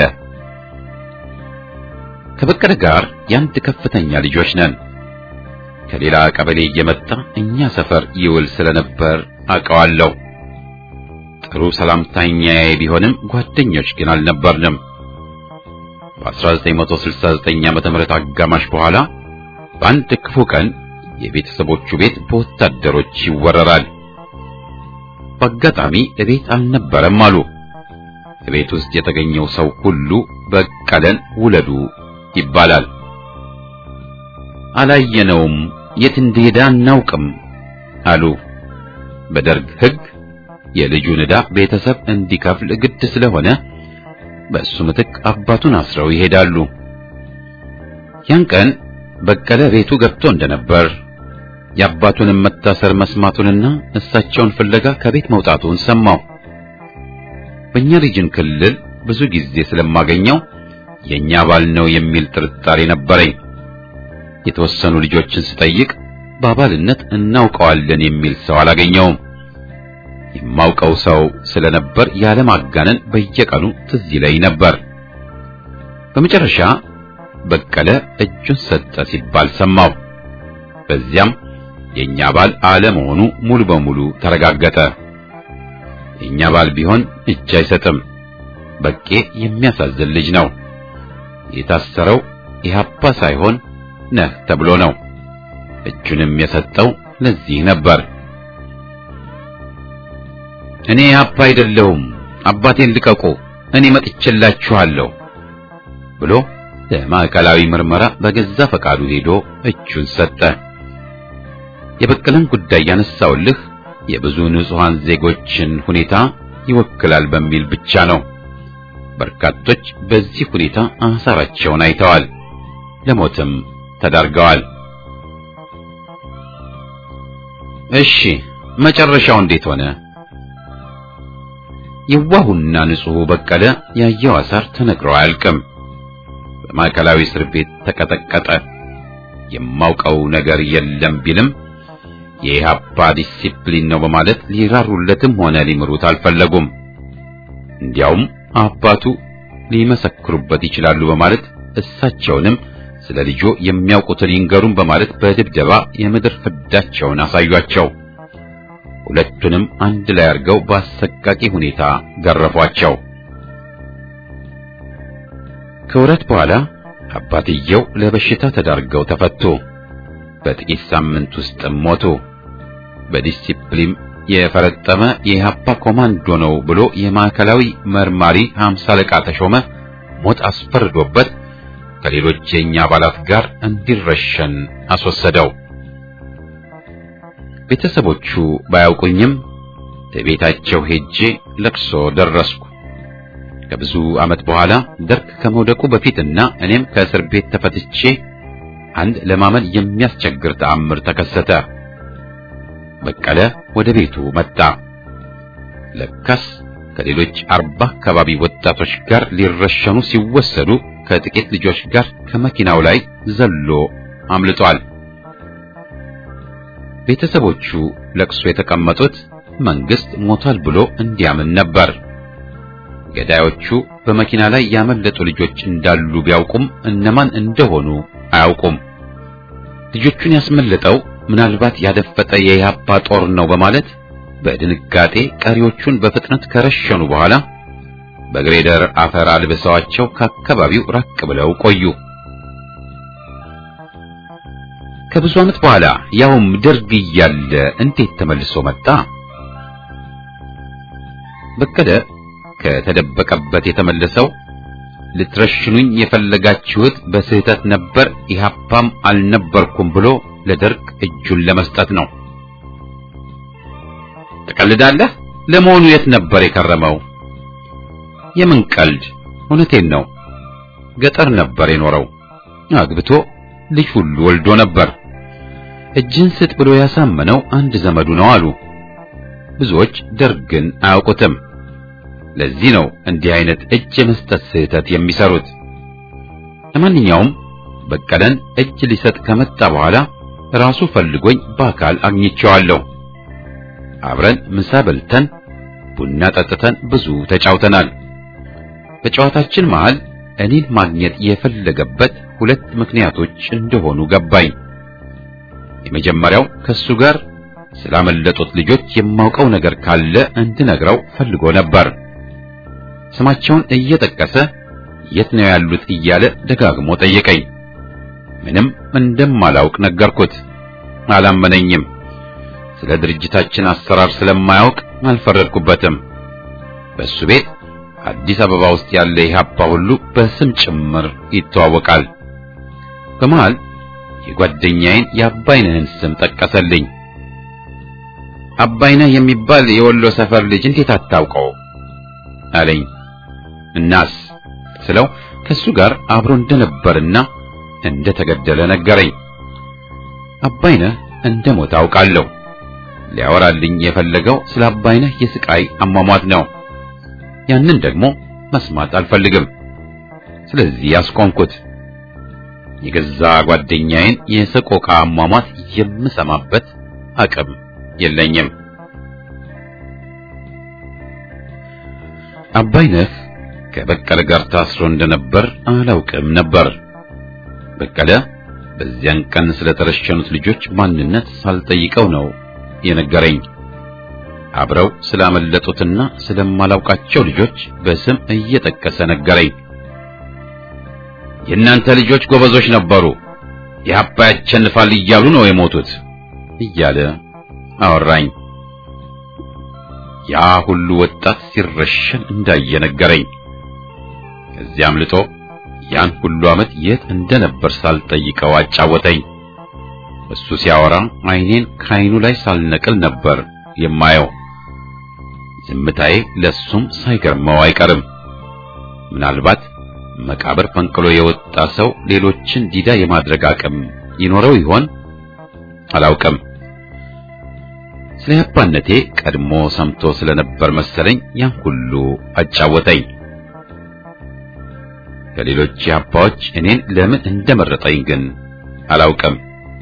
ከበቀለ ጋር የአንድ ከፍተኛ ልጆች ነን። ከሌላ ቀበሌ እየመጣ እኛ ሰፈር ይውል ስለነበር አውቀዋለሁ። ጥሩ ሰላምተኛዬ ቢሆንም ጓደኞች ግን አልነበርንም። በ1969 ዓመተ ምህረት አጋማሽ በኋላ በአንድ ክፉ ቀን የቤተሰቦቹ ቤት በወታደሮች ይወረራል። በአጋጣሚ እቤት አልነበረም አሉ። እቤት ውስጥ የተገኘው ሰው ሁሉ በቀለን ውለዱ ይባላል። አላየነውም፣ የት እንደሄደ አናውቅም አሉ። በደርግ ሕግ የልጁን ዕዳ ቤተሰብ እንዲከፍል ግድ ስለሆነ በእሱ ምትክ አባቱን አስረው ይሄዳሉ። ያን ቀን በቀለ ቤቱ ገብቶ እንደነበር የአባቱንም መታሰር መስማቱንና እሳቸውን ፍለጋ ከቤት መውጣቱን ሰማው። በእኛ ሪጅን ክልል ብዙ ጊዜ ስለማገኘው የኛ ባል ነው የሚል ጥርጣሬ ነበረኝ። የተወሰኑ ልጆችን ስጠይቅ በአባልነት እናውቀዋለን የሚል ሰው አላገኘውም። የማውቀው ሰው ስለነበር ያለማጋነን በየቀኑ ትዝ ይለኝ ነበር። በመጨረሻ በቀለ እጁን ሰጠ ሲባል ሰማው። በዚያም የኛ ባል አለመሆኑ ሙሉ በሙሉ ተረጋገጠ። የኛ ባል ቢሆን እጅ አይሰጥም። በቄ የሚያሳዝን ልጅ ነው። የታሰረው ኢህአፓ ሳይሆን ነህ ተብሎ ነው። እጁንም የሰጠው ለዚህ ነበር። እኔ ኢህአፓ አይደለሁም፣ አባቴን ልቀቁ፣ እኔ መጥቼላችኋለሁ ብሎ ለማዕከላዊ ምርመራ በገዛ ፈቃዱ ሄዶ እጁን ሰጠ። የበቀለን ጉዳይ ያነሳውልህ የብዙ ንጹሃን ዜጎችን ሁኔታ ይወክላል በሚል ብቻ ነው። በርካቶች በዚህ ሁኔታ አሳራቸውን አይተዋል፣ ለሞትም ተዳርገዋል። እሺ መጨረሻው እንዴት ሆነ? የዋሁና ንጹሑ በቀለ ያየው አሳር ተነግሮ አያልቅም። በማዕከላዊ እስር ቤት ተቀጠቀጠ። የማውቀው ነገር የለም ቢልም የኢህአፓ ዲሲፕሊን ነው በማለት ሊራሩለትም ሆነ ሊምሩት አልፈለጉም። እንዲያውም አባቱ ሊመሰክሩበት ይችላሉ በማለት እሳቸውንም ስለ ልጆ የሚያውቁትን ይንገሩን በማለት በድብደባ የምድር ፍዳቸውን አሳዩአቸው። ሁለቱንም አንድ ላይ አድርገው በአሰቃቂ ሁኔታ ገረፏቸው። ከወራት በኋላ አባትየው ለበሽታ ተዳርገው ተፈቱ። በጥቂት ሳምንት ውስጥ ሞቱ። በዲሲፕሊን የፈረጠመ የኢህአፓ ኮማንዶ ነው ብሎ የማዕከላዊ መርማሪ ሀምሳ አለቃ ተሾመ ሞት አስፈርዶበት ከሌሎች የኛ አባላት ጋር እንዲረሸን አስወሰደው። ቤተሰቦቹ ባያውቁኝም ቤታቸው ሄጄ ለቅሶ ደረስኩ። ከብዙ ዓመት በኋላ ደርግ ከመውደቁ በፊትና እኔም ከእስር ቤት ተፈትቼ አንድ ለማመን የሚያስቸግር ተአምር ተከሰተ። በቀለ ወደ ቤቱ መጣ። ለካስ ከሌሎች አርባ አካባቢ ወጣቶች ጋር ሊረሸኑ ሲወሰዱ ከጥቂት ልጆች ጋር ከመኪናው ላይ ዘሎ አምልጧል። ቤተሰቦቹ ለቅሶ የተቀመጡት መንግስት ሞቷል ብሎ እንዲያምን ነበር። ገዳዮቹ በመኪና ላይ ያመለጡ ልጆች እንዳሉ ቢያውቁም እነማን እንደሆኑ አያውቁም። ልጆቹን ያስመለጠው ምናልባት ያደፈጠ የኢህአፓ ጦር ነው በማለት በድንጋጤ ቀሪዎቹን በፍጥነት ከረሸኑ በኋላ በግሬደር አፈር አልብሰዋቸው ከአካባቢው ራቅ ብለው ቆዩ። ከብዙ ዓመት በኋላ ያውም ደርግ እያለ እንዴት ተመልሶ መጣ? በቀለ ከተደበቀበት የተመለሰው ልትረሽኑኝ የፈለጋችሁት በስህተት ነበር፣ ኢህአፓም አልነበርኩም ብሎ ለደርግ እጁን ለመስጠት ነው። ትቀልዳለህ? ለመሆኑ የት ነበር የከረመው? የምን ቀልድ? እውነቴን ነው። ገጠር ነበር የኖረው። አግብቶ ልጅ ሁሉ ወልዶ ነበር። እጅን ስጥ ብሎ ያሳመነው አንድ ዘመዱ ነው አሉ። ብዙዎች ደርግን አያውቁትም። ለዚህ ነው እንዲህ አይነት እጅ የመስጠት ስህተት የሚሰሩት። ለማንኛውም በቀለን እጅ ሊሰጥ ከመጣ በኋላ ራሱ ፈልጎኝ በአካል አግኝቼዋለሁ። አብረን ምሳ በልተን ቡና ጠጥተን ብዙ ተጫውተናል። በጨዋታችን መሃል እኔን ማግኘት የፈለገበት ሁለት ምክንያቶች እንደሆኑ ገባኝ። የመጀመሪያው ከሱ ጋር ስላመለጡት ልጆች የማውቀው ነገር ካለ እንድነግረው ፈልጎ ነበር። ስማቸውን እየጠቀሰ የት ነው ያሉት እያለ ደጋግሞ ጠየቀኝ። ምንም እንደማላውቅ ነገርኩት። አላመነኝም። ስለ ድርጅታችን አሰራር ስለማያውቅ አልፈረድኩበትም። በሱ ቤት አዲስ አበባ ውስጥ ያለ ኢህአፓ ሁሉ በስም ጭምር ይተዋወቃል። በመሃል የጓደኛዬን የአባይነህን ስም ጠቀሰልኝ። አባይነህ የሚባል የወሎ ሰፈር ልጅ እንዴት አታውቀው አለኝ። እናስ ስለው ከሱ ጋር አብሮ እንደነበርና እንደተገደለ ነገረኝ። አባይነህ እንደሞተ አውቃለሁ። ሊያወራልኝ የፈለገው ስለ አባይነህ የስቃይ አሟሟት ነው። ያንን ደግሞ መስማት አልፈልግም። ስለዚህ ያስቆምኩት። የገዛ ጓደኛዬን የሰቆቃ አሟሟት የምሰማበት አቅም የለኝም። አባይነህ ከበቀለ ጋር ታስሮ እንደነበር አላውቅም ነበር። በቀለ በዚያን ቀን ስለተረሸኑት ልጆች ማንነት ሳልጠይቀው ነው የነገረኝ። አብረው ስላመለጡትና ስለማላውቃቸው ልጆች በስም እየጠቀሰ ነገረኝ። የእናንተ ልጆች ጎበዞች ነበሩ፣ ኢህአፓ ያሸንፋል እያሉ ነው የሞቱት እያለ አወራኝ። ያ ሁሉ ወጣት ሲረሸን እንዳየ ነገረኝ። ከዚያ አምልጦ ያን ሁሉ ዓመት የት እንደነበር ሳልጠይቀው አጫወተኝ። እሱ ሲያወራ ዓይኔን ከዓይኑ ላይ ሳልነቅል ነበር የማየው። ዝምታዬ ለሱም ሳይገርመው አይቀርም። ምናልባት መቃብር ፈንቅሎ የወጣ ሰው ሌሎችን ዲዳ የማድረግ አቅም ይኖረው ይሆን? አላውቅም። ስለ ያባነቴ ቀድሞ ሰምቶ ስለነበር መሰለኝ ያን ሁሉ አጫወተኝ። ከሌሎች ያባዎች እኔን ለምን እንደመረጠኝ ግን አላውቅም።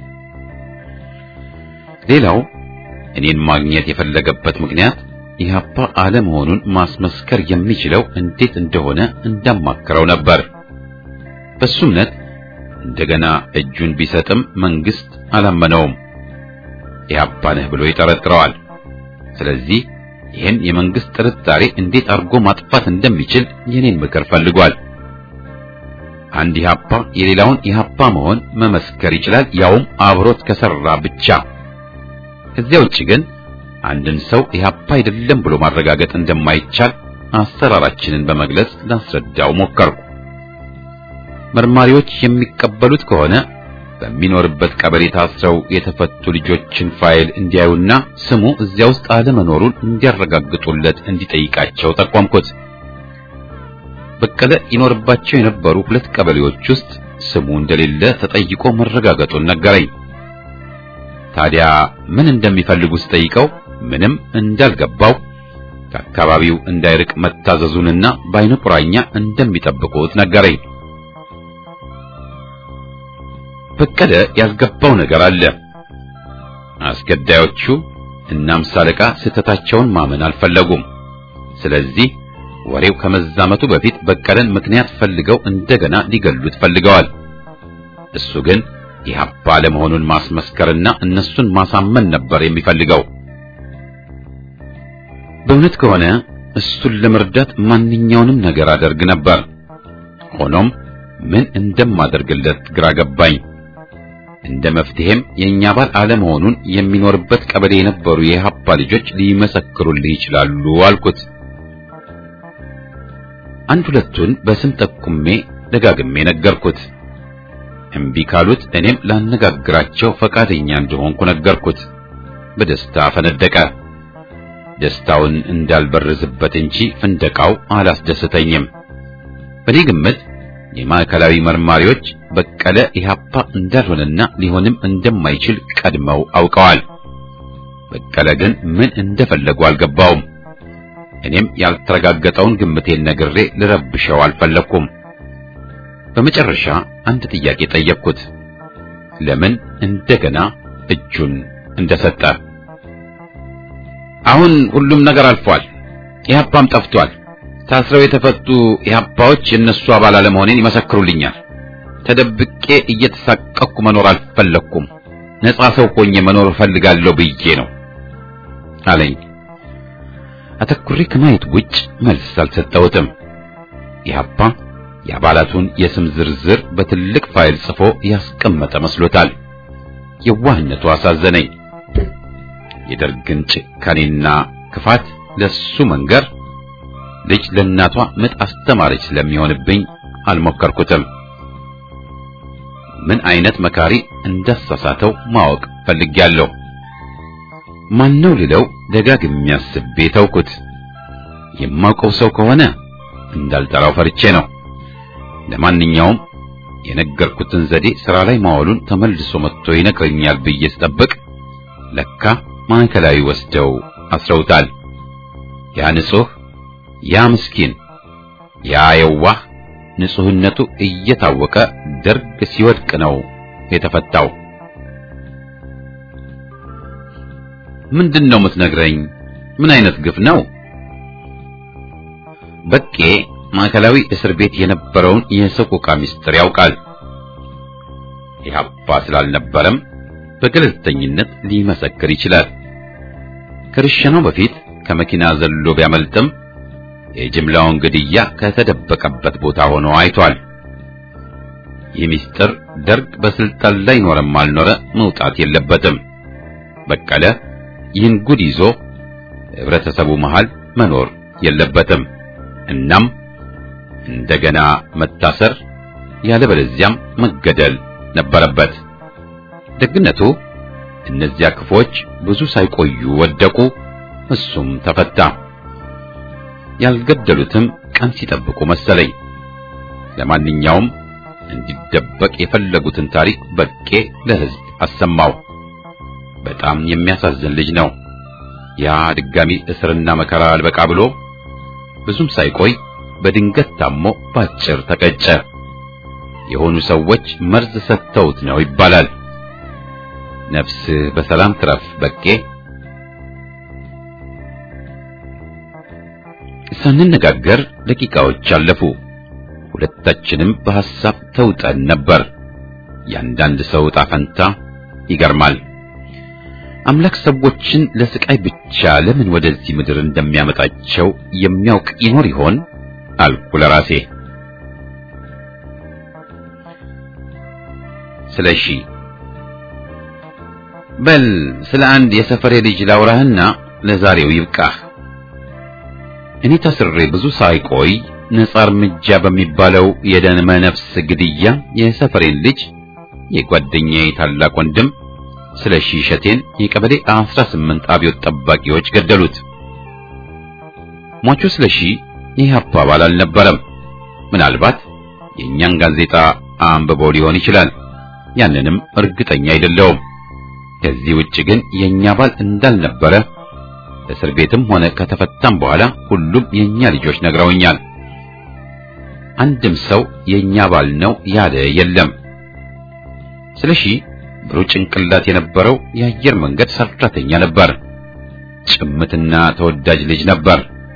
ሌላው እኔን ማግኘት የፈለገበት ምክንያት ኢህአፓ አለመሆኑን ማስመስከር የሚችለው እንዴት እንደሆነ እንዳማክረው ነበር። በሱ እምነት እንደገና እጁን ቢሰጥም መንግስት አላመነውም። ኢህአፓ ነህ ብሎ ይጠረጥረዋል። ስለዚህ ይህን የመንግስት ጥርጣሬ እንዴት አድርጎ ማጥፋት እንደሚችል የኔን ምክር ፈልጓል። አንድ ኢህአፓ የሌላውን ኢህአፓ መሆን መመስከር ይችላል፣ ያውም አብሮት ከሰራ ብቻ። ከዚያ ውጭ ግን አንድን ሰው ኢህአፓ አይደለም ብሎ ማረጋገጥ እንደማይቻል አሰራራችንን በመግለጽ ላስረዳው ሞከርኩ። መርማሪዎች የሚቀበሉት ከሆነ በሚኖርበት ቀበሌ ታስረው የተፈቱ ልጆችን ፋይል እንዲያዩና ስሙ እዚያ ውስጥ አለመኖሩን እንዲያረጋግጡለት እንዲጠይቃቸው ጠቋምኩት። በቀለ ይኖርባቸው የነበሩ ሁለት ቀበሌዎች ውስጥ ስሙ እንደሌለ ተጠይቆ መረጋገጡን ነገረኝ። ታዲያ ምን እንደሚፈልጉ ስጠይቀው ምንም እንዳልገባው ከአካባቢው እንዳይርቅ መታዘዙንና በዓይነ ቁራኛ እንደሚጠብቁት ነገረኝ። በቀለ ያልገባው ነገር አለ። አስገዳዮቹ እና አምሳ አለቃ ስህተታቸውን ማመን አልፈለጉም። ስለዚህ ወሬው ከመዛመቱ በፊት በቀለን ምክንያት ፈልገው እንደገና ሊገሉት ፈልገዋል። እሱ ግን ኢህአፓ ለመሆኑን ማስመስከርና እነሱን ማሳመን ነበር የሚፈልገው። በእውነት ከሆነ እሱን ለመርዳት ማንኛውንም ነገር አደርግ ነበር። ሆኖም ምን እንደማደርግለት ግራ ገባኝ። እንደ መፍትሄም የኛ ባል አለመሆኑን የሚኖርበት ቀበሌ የነበሩ የኢህአፓ ልጆች ሊመሰክሩልህ ይችላሉ አልኩት። አንድ ሁለቱን በስም ጠቁሜ ደጋግሜ ነገርኩት። እምቢ ካሉት እኔም ላነጋግራቸው ፈቃደኛ እንደሆንኩ ነገርኩት። በደስታ ፈነደቀ። ደስታውን እንዳልበርዝበት እንጂ ፍንደቃው አላስደስተኝም። በኔ ግምት የማዕከላዊ መርማሪዎች በቀለ ኢህአፓ እንዳልሆነና ሊሆንም እንደማይችል ቀድመው አውቀዋል። በቀለ ግን ምን እንደፈለጉ አልገባውም። እኔም ያልተረጋገጠውን ግምቴን ነግሬ ልረብሸው አልፈለኩም። በመጨረሻ አንድ ጥያቄ ጠየቅኩት። ለምን እንደገና እጁን እንደሰጠ። አሁን ሁሉም ነገር አልፏል። ኢህአፓም ጠፍቷል። ታስረው የተፈቱ ኢህአፓዎች የእነሱ አባል አለመሆኔን ይመሰክሩልኛል። ተደብቄ እየተሳቀቅኩ መኖር አልፈለኩም። ነጻ ሰው ሆኜ መኖር እፈልጋለሁ ብዬ ነው አለኝ። አተኩሬ ከማየት ውጭ መልስ አልሰጠሁትም። ኢህአፓ የአባላቱን የስም ዝርዝር በትልቅ ፋይል ጽፎ ያስቀመጠ መስሎታል። የዋህነቱ አሳዘነኝ። የደርግን ጭካኔና ክፋት ለሱ መንገር ልጅ ለእናቷ ምጥ አስተማረች ስለሚሆንብኝ አልሞከርኩትም። ምን አይነት መካሪ እንዳሳሳተው ማወቅ ፈልጌያለሁ። ማነው ልለው ደጋግሜ አስቤ ተውኩት። የማውቀው ሰው ከሆነ እንዳልጠራው ፈርቼ ነው። ለማንኛውም የነገርኩትን ዘዴ ሥራ ላይ ማዋሉን ተመልሶ መጥቶ ይነግረኛል ብዬ ስጠብቅ ለካ ማዕከላዊ ወስደው አስረውታል። ያ ንጹሕ፣ ያ ምስኪን፣ ያ የዋህ ንጹሕነቱ እየታወቀ ደርግ ሲወድቅ ነው የተፈታው። ምንድን ነው የምትነግረኝ? ምን አይነት ግፍ ነው? በቄ ማዕከላዊ እስር ቤት የነበረውን የሰቆቃ ምስጢር ያውቃል። ኢህአፓ ስላልነበረም በገለልተኝነት ሊመሰክር ይችላል። ከርሸናው በፊት ከመኪና ዘሎ ቢያመልጥም የጅምላውን ግድያ ከተደበቀበት ቦታ ሆኖ አይቷል። ይህ ምስጢር ደርግ በስልጣን ላይ ኖረም አልኖረ መውጣት የለበትም። በቀለ ይህን ጉድ ይዞ ህብረተሰቡ መሃል መኖር የለበትም። እናም እንደገና መታሰር ያለበለዚያም መገደል ነበረበት። ደግነቱ እነዚያ ክፎች ብዙ ሳይቆዩ ወደቁ፣ እሱም ተፈታ። ያልገደሉትም ቀን ሲጠብቁ መሰለኝ። ለማንኛውም እንዲደበቅ የፈለጉትን ታሪክ በቄ ለህዝብ አሰማው። በጣም የሚያሳዝን ልጅ ነው። ያ ድጋሚ እስርና መከራ አልበቃ ብሎ ብዙም ሳይቆይ በድንገት ታሞ ባጭር ተቀጨ። የሆኑ ሰዎች መርዝ ሰጥተውት ነው ይባላል። ነፍስህ በሰላም ትረፍ በቄ። ሳንነጋገር ደቂቃዎች አለፉ። ሁለታችንም በሐሳብ ተውጠን ነበር። ያንዳንድ ሰው ዕጣ ፈንታ ይገርማል። አምላክ ሰዎችን ለስቃይ ብቻ ለምን ወደዚህ ምድር እንደሚያመጣቸው የሚያውቅ ይኖር ይሆን አልኩ ለራሴ። ስለሺ በል ስለ አንድ የሰፈሬ ልጅ ላውራህና ለዛሬው ይብቃህ። እኔ ታስሬ ብዙ ሳይቆይ ነጻ እርምጃ በሚባለው የደመ ነፍስ ግድያ የሰፈሬን ልጅ የጓደኛዬ ታላቅ ወንድም ስለሺ እሸቴን የቀበሌ 18 አብዮት ጠባቂዎች ገደሉት። ሟቹ ስለሺ የኢህአፓ አባል አልነበረም። ምናልባት የእኛን ጋዜጣ አንብቦ ሊሆን ይችላል። ያንንም እርግጠኛ አይደለውም። ከዚህ ውጭ ግን የኛ አባል እንዳልነበረ እስር ቤትም ሆነ ከተፈታም በኋላ ሁሉም የኛ ልጆች ነግረውኛል። አንድም ሰው የኛ አባል ነው ያለ የለም። ስለሺ ብሩህ ጭንቅላት የነበረው የአየር መንገድ ሰራተኛ ነበር። ጭምትና ተወዳጅ ልጅ ነበር።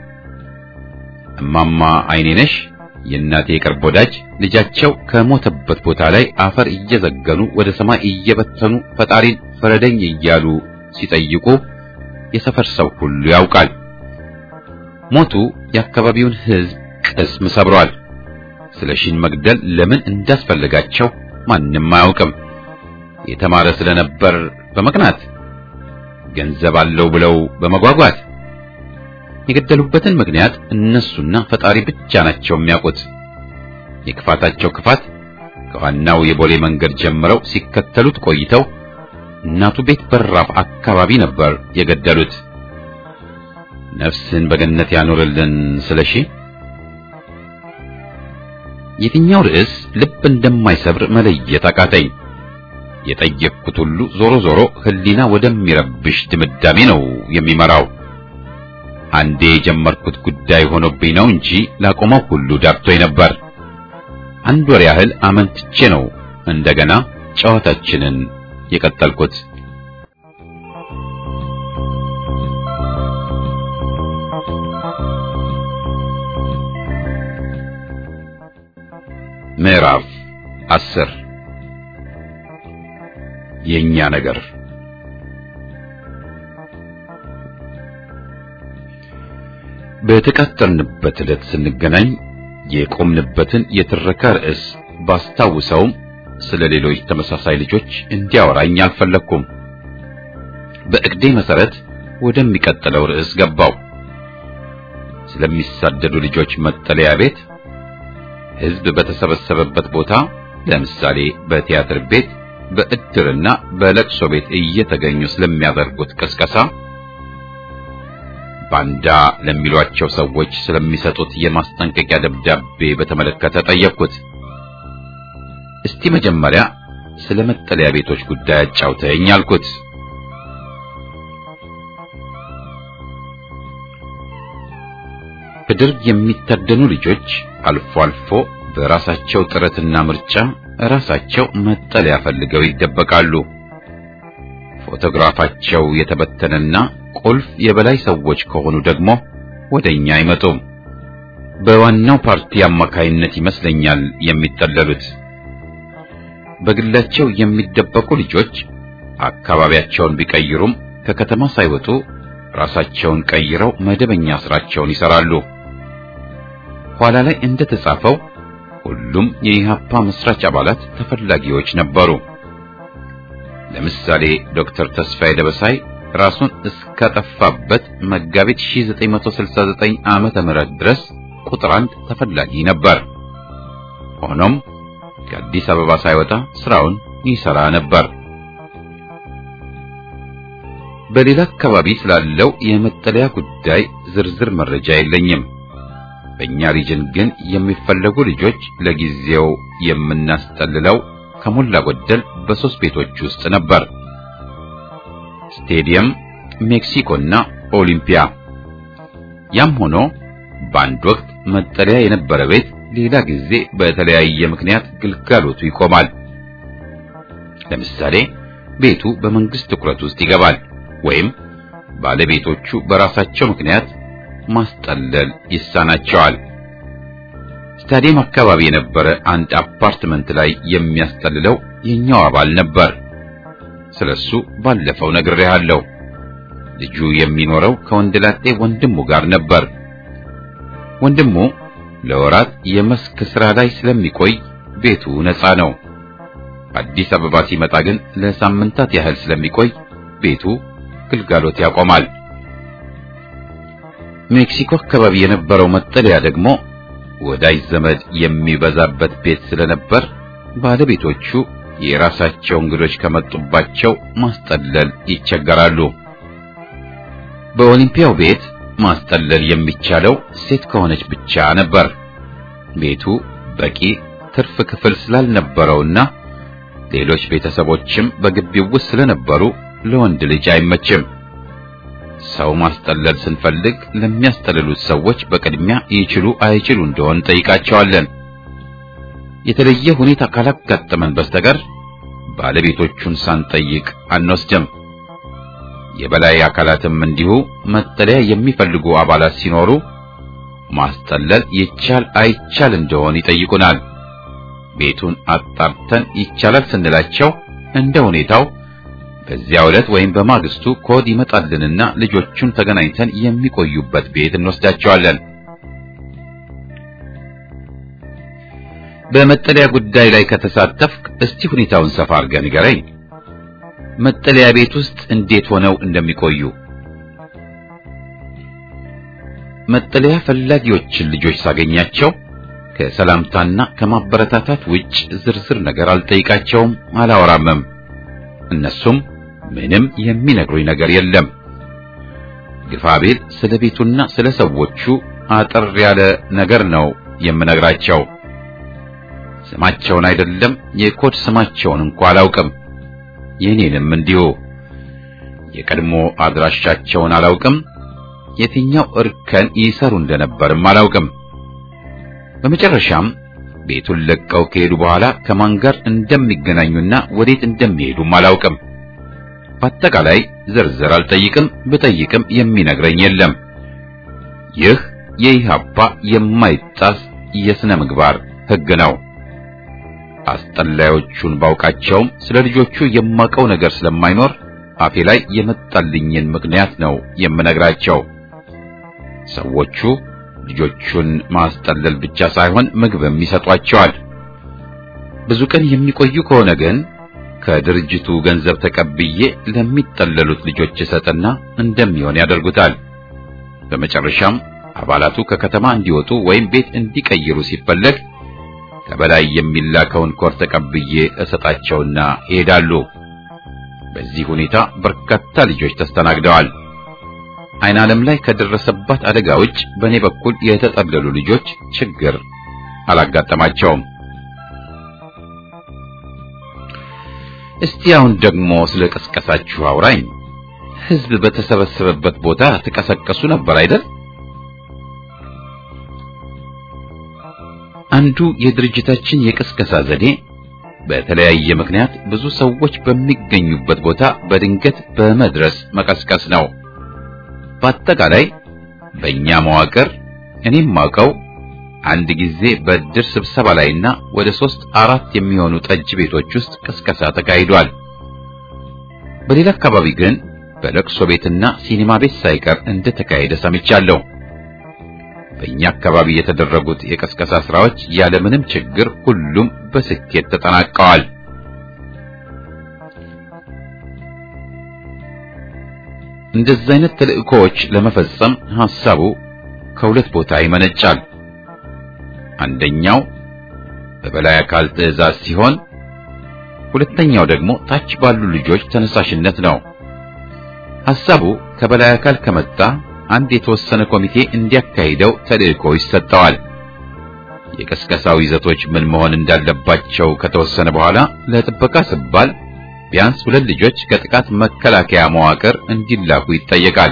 እማማ አይኔነሽ የእናቴ የቅርብ ወዳጅ ልጃቸው ከሞተበት ቦታ ላይ አፈር እየዘገኑ ወደ ሰማይ እየበተኑ ፈጣሪን ፍረደኝ እያሉ ሲጠይቁ የሰፈር ሰው ሁሉ ያውቃል። ሞቱ የአካባቢውን ሕዝብ ቅስም ሰብሯል። ስለሺን መግደል ለምን እንዳስፈለጋቸው ማንም አያውቅም። የተማረ ስለነበር በመቅናት ገንዘብ አለው ብለው በመጓጓት የገደሉበትን ምክንያት እነሱና ፈጣሪ ብቻ ናቸው የሚያውቁት። የክፋታቸው ክፋት ከዋናው የቦሌ መንገድ ጀምረው ሲከተሉት ቆይተው እናቱ ቤት በራፍ አካባቢ ነበር የገደሉት። ነፍስን በገነት ያኖርልን ስለሺ። የትኛው ርዕስ ልብ እንደማይሰብር መለየት አቃተኝ። የጠየቅኩት ሁሉ ዞሮ ዞሮ ሕሊና ወደሚረብሽ ድምዳሜ ነው የሚመራው። አንዴ የጀመርኩት ጉዳይ ሆኖብኝ ነው እንጂ ላቆመው ሁሉ ዳርቶኝ ነበር። አንድ ወር ያህል አመንትቼ ነው እንደገና ጨዋታችንን የቀጠልኩት። ምዕራፍ አስር የኛ ነገር በተቀጠርንበት ዕለት ስንገናኝ የቆምንበትን የትረካ ርዕስ ባስታውሰውም ስለ ሌሎች ተመሳሳይ ልጆች እንዲያወራኝ አልፈለግኩም። በእቅዴ መሰረት ወደሚቀጥለው ርዕስ ገባው። ስለሚሳደዱ ልጆች መጠለያ ቤት፣ ሕዝብ በተሰበሰበበት ቦታ፣ ለምሳሌ በቲያትር ቤት፣ በእድርና በለቅሶ ቤት እየተገኙ ስለሚያደርጉት ቅስቀሳ ባንዳ ለሚሏቸው ሰዎች ስለሚሰጡት የማስጠንቀቂያ ደብዳቤ በተመለከተ ጠየቅኩት። እስቲ መጀመሪያ ስለ መጠለያ ቤቶች ጉዳይ አጫውተኝ አልኩት። በደርግ የሚታደኑ ልጆች አልፎ አልፎ በራሳቸው ጥረትና ምርጫ ራሳቸው መጠለያ ፈልገው ይደበቃሉ። ፎቶግራፋቸው የተበተነና ቁልፍ የበላይ ሰዎች ከሆኑ ደግሞ ወደኛ አይመጡም። በዋናው ፓርቲ አማካይነት ይመስለኛል የሚጠለሉት። በግላቸው የሚደበቁ ልጆች አካባቢያቸውን ቢቀይሩም ከከተማ ሳይወጡ ራሳቸውን ቀይረው መደበኛ ስራቸውን ይሰራሉ። ኋላ ላይ እንደተጻፈው ሁሉም የኢሃፓ መስራች አባላት ተፈላጊዎች ነበሩ። ለምሳሌ ዶክተር ተስፋዬ ደበሳይ ራሱን እስካጠፋበት መጋቢት 1969 ዓመተ ምህረት ድረስ ቁጥር አንድ ተፈላጊ ነበር። ሆኖም ከአዲስ አበባ ሳይወጣ ስራውን ይሰራ ነበር። በሌላ አካባቢ ስላለው የመጠለያ ጉዳይ ዝርዝር መረጃ የለኝም። በእኛ ሪጅን ግን የሚፈለጉ ልጆች ለጊዜው የምናስጠልለው ከሞላ ጎደል በሶስት ቤቶች ውስጥ ነበር። ስቴዲየም፣ ሜክሲኮና ኦሊምፒያ። ያም ሆኖ በአንድ ወቅት መጠለያ የነበረ ቤት ሌላ ጊዜ በተለያየ ምክንያት ግልጋሎቱ ይቆማል። ለምሳሌ ቤቱ በመንግስት ትኩረት ውስጥ ይገባል ወይም ባለቤቶቹ በራሳቸው ምክንያት ማስጠለል ይሳናቸዋል። ስታዲየም አካባቢ የነበረ አንድ አፓርትመንት ላይ የሚያስጠልለው የኛው አባል ነበር። ስለሱ ባለፈው ነግሬሃለሁ። ልጁ የሚኖረው ከወንድላጤ ወንድሙ ጋር ነበር። ወንድሙ ለወራት የመስክ ስራ ላይ ስለሚቆይ ቤቱ ነፃ ነው። አዲስ አበባ ሲመጣ ግን ለሳምንታት ያህል ስለሚቆይ ቤቱ ግልጋሎት ያቆማል። ሜክሲኮ አካባቢ የነበረው መጠለያ ደግሞ ወዳጅ ዘመድ የሚበዛበት ቤት ስለነበር ባለቤቶቹ የራሳቸው እንግዶች ከመጡባቸው ማስጠለል ይቸገራሉ። በኦሊምፒያው ቤት ማስጠለል የሚቻለው ሴት ከሆነች ብቻ ነበር። ቤቱ በቂ ትርፍ ክፍል ስላልነበረውና ሌሎች ቤተሰቦችም በግቢው ውስጥ ስለነበሩ ለወንድ ልጅ አይመችም። ሰው ማስጠለል ስንፈልግ ለሚያስጠልሉት ሰዎች በቅድሚያ ይችሉ አይችሉ እንደሆን ጠይቃቸዋለን። የተለየ ሁኔታ ካላጋጠመን በስተቀር ባለቤቶቹን ሳንጠይቅ አንወስድም። የበላይ አካላትም እንዲሁ መጠለያ የሚፈልጉ አባላት ሲኖሩ ማስጠለል ይቻል አይቻል እንደሆን ይጠይቁናል። ቤቱን አጣርተን ይቻላል ስንላቸው እንደ ሁኔታው በዚያ ዕለት ወይም በማግስቱ ኮድ ይመጣልንና ልጆቹን ተገናኝተን የሚቆዩበት ቤት እንወስዳቸዋለን። በመጠለያ ጉዳይ ላይ ከተሳተፍክ እስቲ ሁኔታውን ሰፋ አድርገህ ንገረኝ። መጠለያ ቤት ውስጥ እንዴት ሆነው እንደሚቆዩ መጠለያ ፈላጊዎችን ልጆች ሳገኛቸው ከሰላምታና ከማበረታታት ውጭ ዝርዝር ነገር አልጠይቃቸውም፣ አላወራምም። እነሱም ምንም የሚነግሩኝ ነገር የለም። ግፋቤል ስለ ቤቱና ስለ ሰዎቹ አጠር ያለ ነገር ነው የምነግራቸው። ስማቸውን አይደለም የኮድ ስማቸውን እንኳ አላውቅም። የኔንም እንዲሁ የቀድሞ አድራሻቸውን አላውቅም። የትኛው እርከን ይሰሩ እንደነበርም አላውቅም። በመጨረሻም ቤቱን ለቀው ከሄዱ በኋላ ከማን ጋር እንደሚገናኙና ወዴት እንደሚሄዱም አላውቅም። በአጠቃላይ ዝርዝር አልጠይቅም፣ ብጠይቅም የሚነግረኝ የለም። ይህ የኢህአፓ የማይጣስ የሥነ ምግባር ሕግ ነው። አስጠላዮቹን ባውቃቸውም ስለ ልጆቹ የማውቀው ነገር ስለማይኖር አፌ ላይ የመጣልኝን ምክንያት ነው የምነግራቸው። ሰዎቹ ልጆቹን ማስጠለል ብቻ ሳይሆን ምግብም ይሰጧቸዋል። ብዙ ቀን የሚቆዩ ከሆነ ግን ከድርጅቱ ገንዘብ ተቀብዬ ለሚጠለሉት ልጆች እሰጥና እንደሚሆን ያደርጉታል። በመጨረሻም አባላቱ ከከተማ እንዲወጡ ወይም ቤት እንዲቀይሩ ሲፈለግ ከበላይ የሚላከውን ኮር ተቀብዬ እሰጣቸውና ይሄዳሉ። በዚህ ሁኔታ በርካታ ልጆች ተስተናግደዋል። አይን ዓለም ላይ ከደረሰባት አደጋ ውጭ በእኔ በኩል የተጠለሉ ልጆች ችግር አላጋጠማቸውም። እስቲ አሁን ደግሞ ስለ ቀስቀሳችሁ አውራኝ። ሕዝብ በተሰበሰበበት ቦታ ተቀሰቀሱ ነበር አይደል? አንዱ የድርጅታችን የቅስቀሳ ዘዴ በተለያየ ምክንያት ብዙ ሰዎች በሚገኙበት ቦታ በድንገት በመድረስ መቀስቀስ ነው። በአጠቃላይ በእኛ መዋቅር እኔም ማውቀው አንድ ጊዜ በእድር ስብሰባ ላይና ወደ ሶስት አራት የሚሆኑ ጠጅ ቤቶች ውስጥ ቅስቀሳ ተካሂዷል። በሌላ አካባቢ ግን በለቅሶ ቤትና ሲኒማ ቤት ሳይቀር እንደተካሄደ ሰምቻለሁ። በእኛ አካባቢ የተደረጉት የቀስቀሳ ስራዎች ያለምንም ችግር ሁሉም በስኬት ተጠናቀዋል። እንደዚህ አይነት ተልእኮዎች ለመፈጸም ሐሳቡ ከሁለት ቦታ ይመነጫል። አንደኛው በበላይ አካል ትዕዛዝ ሲሆን፣ ሁለተኛው ደግሞ ታች ባሉ ልጆች ተነሳሽነት ነው። ሐሳቡ ከበላይ አካል ከመጣ አንድ የተወሰነ ኮሚቴ እንዲያካሂደው ተልእኮ ይሰጠዋል። የቀስቀሳው ይዘቶች ምን መሆን እንዳለባቸው ከተወሰነ በኋላ ለጥበቃ ሲባል ቢያንስ ሁለት ልጆች ከጥቃት መከላከያ መዋቅር እንዲላኩ ይጠየቃል።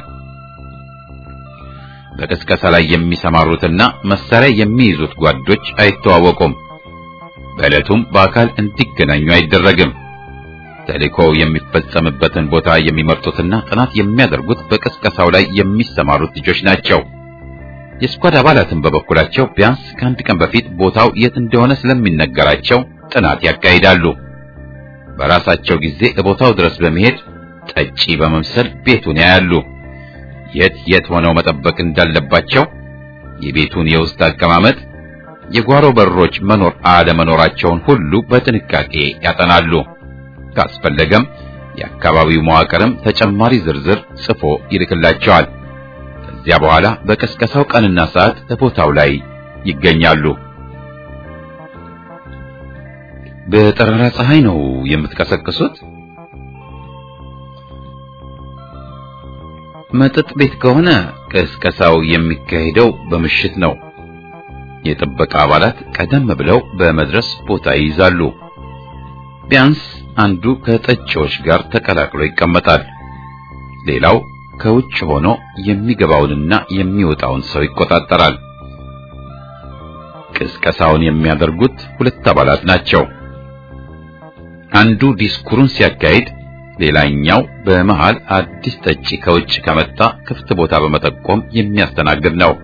በቅስቀሳ ላይ የሚሰማሩትና መሳሪያ የሚይዙት ጓዶች አይተዋወቁም። በዕለቱም በአካል እንዲገናኙ አይደረግም። ተልእኮው የሚፈጸምበትን ቦታ የሚመርጡትና ጥናት የሚያደርጉት በቅስቀሳው ላይ የሚሰማሩት ልጆች ናቸው። የስኳድ አባላትን በበኩላቸው ቢያንስ ከአንድ ቀን በፊት ቦታው የት እንደሆነ ስለሚነገራቸው ጥናት ያካሂዳሉ። በራሳቸው ጊዜ ቦታው ድረስ በመሄድ ጠጪ በመምሰል ቤቱን ያያሉ። የት የት ሆነው መጠበቅ እንዳለባቸው፣ የቤቱን የውስጥ አቀማመጥ፣ የጓሮ በሮች መኖር አለመኖራቸውን ሁሉ በጥንቃቄ ያጠናሉ። ካስፈለገም የአካባቢው መዋቅርም ተጨማሪ ዝርዝር ጽፎ ይልክላቸዋል። ከዚያ በኋላ በቀስቀሳው ቀንና ሰዓት ቦታው ላይ ይገኛሉ። በጠራራ ፀሐይ ነው የምትቀሰቅሱት? መጠጥ ቤት ከሆነ ቅስቀሳው የሚካሄደው በምሽት ነው። የጥበቃ አባላት ቀደም ብለው በመድረስ ቦታ ይይዛሉ። ቢያንስ አንዱ ከጠጪዎች ጋር ተቀላቅሎ ይቀመጣል። ሌላው ከውጭ ሆኖ የሚገባውንና የሚወጣውን ሰው ይቆጣጠራል። ቅስቀሳውን የሚያደርጉት ሁለት አባላት ናቸው። አንዱ ዲስኩሩን ሲያካሂድ፣ ሌላኛው በመሃል አዲስ ጠጪ ከውጭ ከመጣ ክፍት ቦታ በመጠቆም የሚያስተናግድ ነው።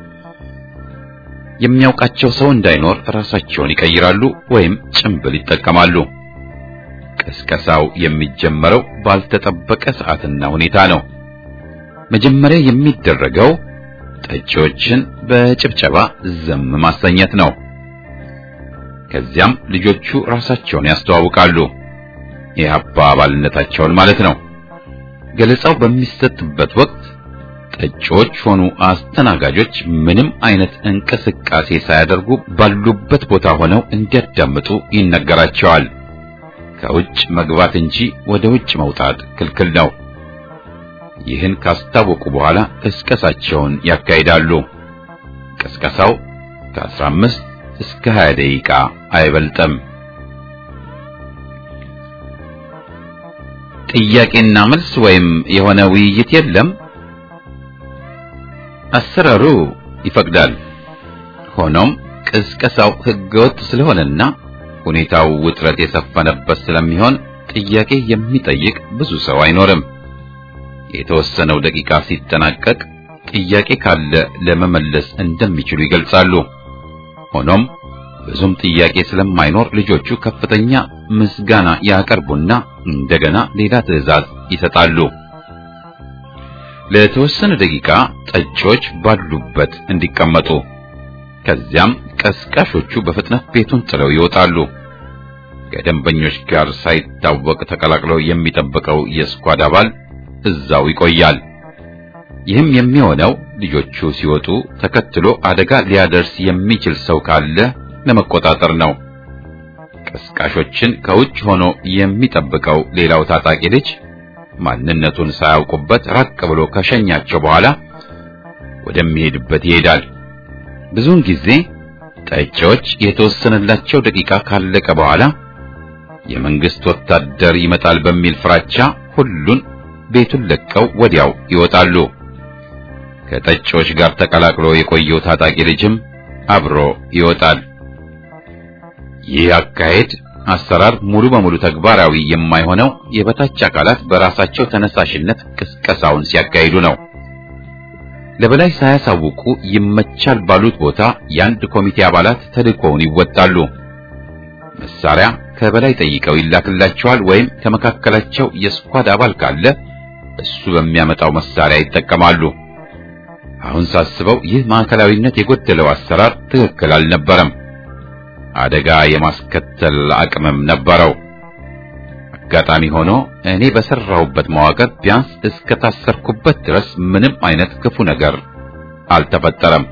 የሚያውቃቸው ሰው እንዳይኖር ራሳቸውን ይቀይራሉ ወይም ጭንብል ይጠቀማሉ። ቅስቀሳው የሚጀመረው ባልተጠበቀ ሰዓትና ሁኔታ ነው። መጀመሪያ የሚደረገው ጠጪዎችን በጭብጨባ ዝም ማሰኘት ነው። ከዚያም ልጆቹ ራሳቸውን ያስተዋውቃሉ፣ የኢህአፓ አባልነታቸውን ማለት ነው። ገለጻው በሚሰጥበት ወቅት ጠጪዎች ሆኑ አስተናጋጆች ምንም አይነት እንቅስቃሴ ሳያደርጉ ባሉበት ቦታ ሆነው እንዲያዳምጡ ይነገራቸዋል። ከውጭ መግባት እንጂ ወደ ውጭ መውጣት ክልክል ነው። ይህን ካስታወቁ በኋላ ቅስቀሳቸውን ያካሂዳሉ። ቅስቀሳው ከ15 እስከ 20 ደቂቃ አይበልጥም። ጥያቄና መልስ ወይም የሆነ ውይይት የለም። አሰራሩ ይፈቅዳል። ሆኖም ቅስቀሳው ሕገወጥ ስለሆነና ሁኔታው ውጥረት የሰፈነበት ስለሚሆን ጥያቄ የሚጠይቅ ብዙ ሰው አይኖርም። የተወሰነው ደቂቃ ሲጠናቀቅ ጥያቄ ካለ ለመመለስ እንደሚችሉ ይገልጻሉ። ሆኖም ብዙም ጥያቄ ስለማይኖር ልጆቹ ከፍተኛ ምስጋና ያቀርቡና እንደገና ሌላ ትዕዛዝ ይሰጣሉ። ለተወሰነ ደቂቃ ጠጪዎች ባሉበት እንዲቀመጡ፣ ከዚያም ቀስቃሾቹ በፍጥነት ቤቱን ጥለው ይወጣሉ። ከደንበኞች ጋር ሳይታወቅ ተቀላቅለው የሚጠብቀው የስኳድ አባል እዛው ይቆያል። ይህም የሚሆነው ልጆቹ ሲወጡ ተከትሎ አደጋ ሊያደርስ የሚችል ሰው ካለ ለመቆጣጠር ነው። ቀስቃሾችን ከውጭ ሆኖ የሚጠብቀው ሌላው ታጣቂ ልጅ ማንነቱን ሳያውቁበት ራቅ ብሎ ከሸኛቸው በኋላ ወደሚሄድበት ይሄዳል። ብዙውን ጊዜ ጠጪዎች የተወሰነላቸው ደቂቃ ካለቀ በኋላ የመንግስት ወታደር ይመጣል በሚል ፍራቻ ሁሉን ቤቱን ለቀው ወዲያው ይወጣሉ። ከጠጪዎች ጋር ተቀላቅሎ የቆየው ታጣቂ ልጅም አብሮ ይወጣል። ይህ አካሄድ አሰራር ሙሉ በሙሉ ተግባራዊ የማይሆነው የበታች አካላት በራሳቸው ተነሳሽነት ቅስቀሳውን ሲያካሂዱ ነው። ለበላይ ሳያሳውቁ ይመቻል ባሉት ቦታ የአንድ ኮሚቴ አባላት ተልእኮውን ይወጣሉ። መሳሪያ ከበላይ ጠይቀው ይላክላቸዋል ወይም ከመካከላቸው የስኳድ አባል ካለ እሱ በሚያመጣው መሳሪያ ይጠቀማሉ። አሁን ሳስበው ይህ ማዕከላዊነት የጎደለው አሰራር ትክክል አልነበረም። አደጋ የማስከተል አቅምም ነበረው። አጋጣሚ ሆኖ እኔ በሰራሁበት መዋቅር ቢያንስ እስከ ታሰርኩበት ድረስ ምንም አይነት ክፉ ነገር አልተፈጠረም።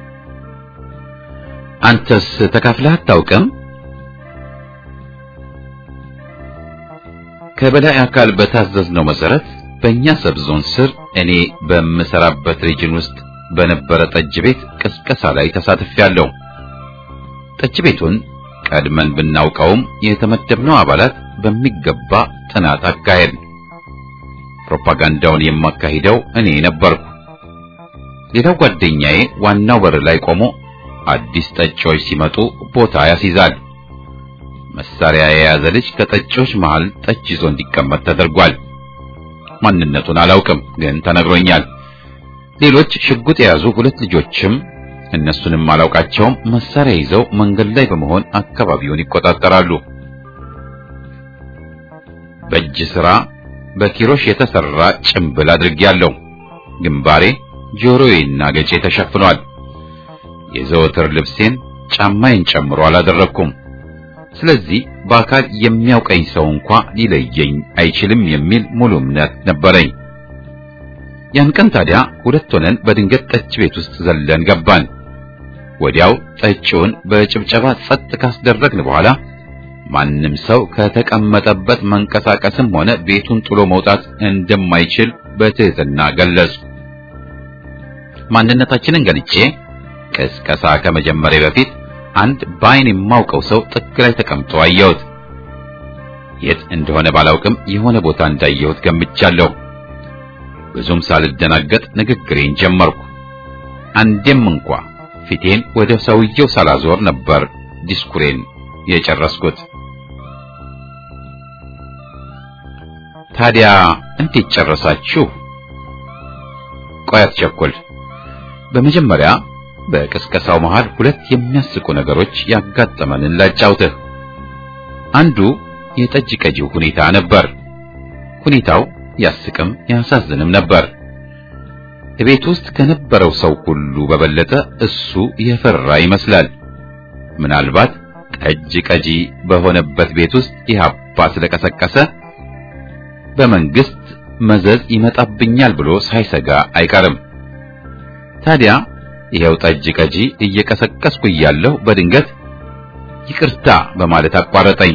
አንተስ ተካፍለህ አታውቅም? ከበላይ አካል በታዘዝነው መሰረት በእኛ ሰብዞን ስር እኔ በምሰራበት ሪጅን ውስጥ በነበረ ጠጅ ቤት ቅስቀሳ ላይ ተሳትፌያለሁ። ጠጅ ቤቱን ቀድመን ብናውቀውም የተመደብነው አባላት በሚገባ ጥናት አካሄድ። ፕሮፓጋንዳውን የማካሂደው እኔ ነበርኩ። ሌላው ጓደኛዬ ዋናው በር ላይ ቆሞ አዲስ ጠጪዎች ሲመጡ ቦታ ያስይዛል። መሳሪያ የያዘ ልጅ ከጠጪዎች መሃል ጠጅ ይዞ እንዲቀመጥ ተደርጓል። ማንነቱን አላውቅም፣ ግን ተነግሮኛል። ሌሎች ሽጉጥ የያዙ ሁለት ልጆችም እነሱንም አላውቃቸውም፣ መሳሪያ ይዘው መንገድ ላይ በመሆን አካባቢውን ይቆጣጠራሉ። በእጅ ሥራ በኪሮሽ የተሰራ ጭምብል አድርጌያለሁ። ግንባሬ፣ ጆሮዬና ገጬ ተሸፍኗል። የዘወትር ልብሴን ጫማዬን ጨምሮ አላደረኩም። ስለዚህ በአካል የሚያውቀኝ ሰው እንኳ ሊለየኝ አይችልም የሚል ሙሉ እምነት ነበረኝ። ያን ቀን ታዲያ ሁለት ሆነን በድንገት ጠጅ ቤት ውስጥ ዘለን ገባን። ወዲያው ጠጪውን በጭብጨባ ጸጥ ካስደረግን በኋላ ማንም ሰው ከተቀመጠበት መንቀሳቀስም ሆነ ቤቱን ጥሎ መውጣት እንደማይችል በትህትና ገለጹ። ማንነታችንን ገልጬ ቅስቀሳ ከመጀመሪያ በፊት አንድ በዓይን የማውቀው ሰው ጥግ ላይ ተቀምጦ አየሁት። የት እንደሆነ ባላውቅም የሆነ ቦታ እንዳየሁት ገምቻለሁ። ብዙም ሳልደናገጥ ንግግሬን ጀመርኩ። አንዴም እንኳ ፊቴን ወደ ሰውየው ሳላዞር ነበር ዲስኩሬን የጨረስኩት። ታዲያ እንዴት ጨረሳችሁ? ቆይ አትቸኩል። በመጀመሪያ በቅስቀሳው መሃል ሁለት የሚያስቁ ነገሮች ያጋጠመንን ላጫውትህ። አንዱ የጠጅ ቀጂው ሁኔታ ነበር። ሁኔታው ያስቅም ያሳዝንም ነበር። ቤት ውስጥ ከነበረው ሰው ሁሉ በበለጠ እሱ የፈራ ይመስላል። ምናልባት ጠጅ ቀጂ በሆነበት ቤት ውስጥ ኢህአፓ ስለቀሰቀሰ በመንግስት መዘዝ ይመጣብኛል ብሎ ሳይሰጋ አይቀርም። ታዲያ ይሄው ጠጅ ቀጂ እየቀሰቀስኩ እያለሁ በድንገት ይቅርታ በማለት አቋረጠኝ።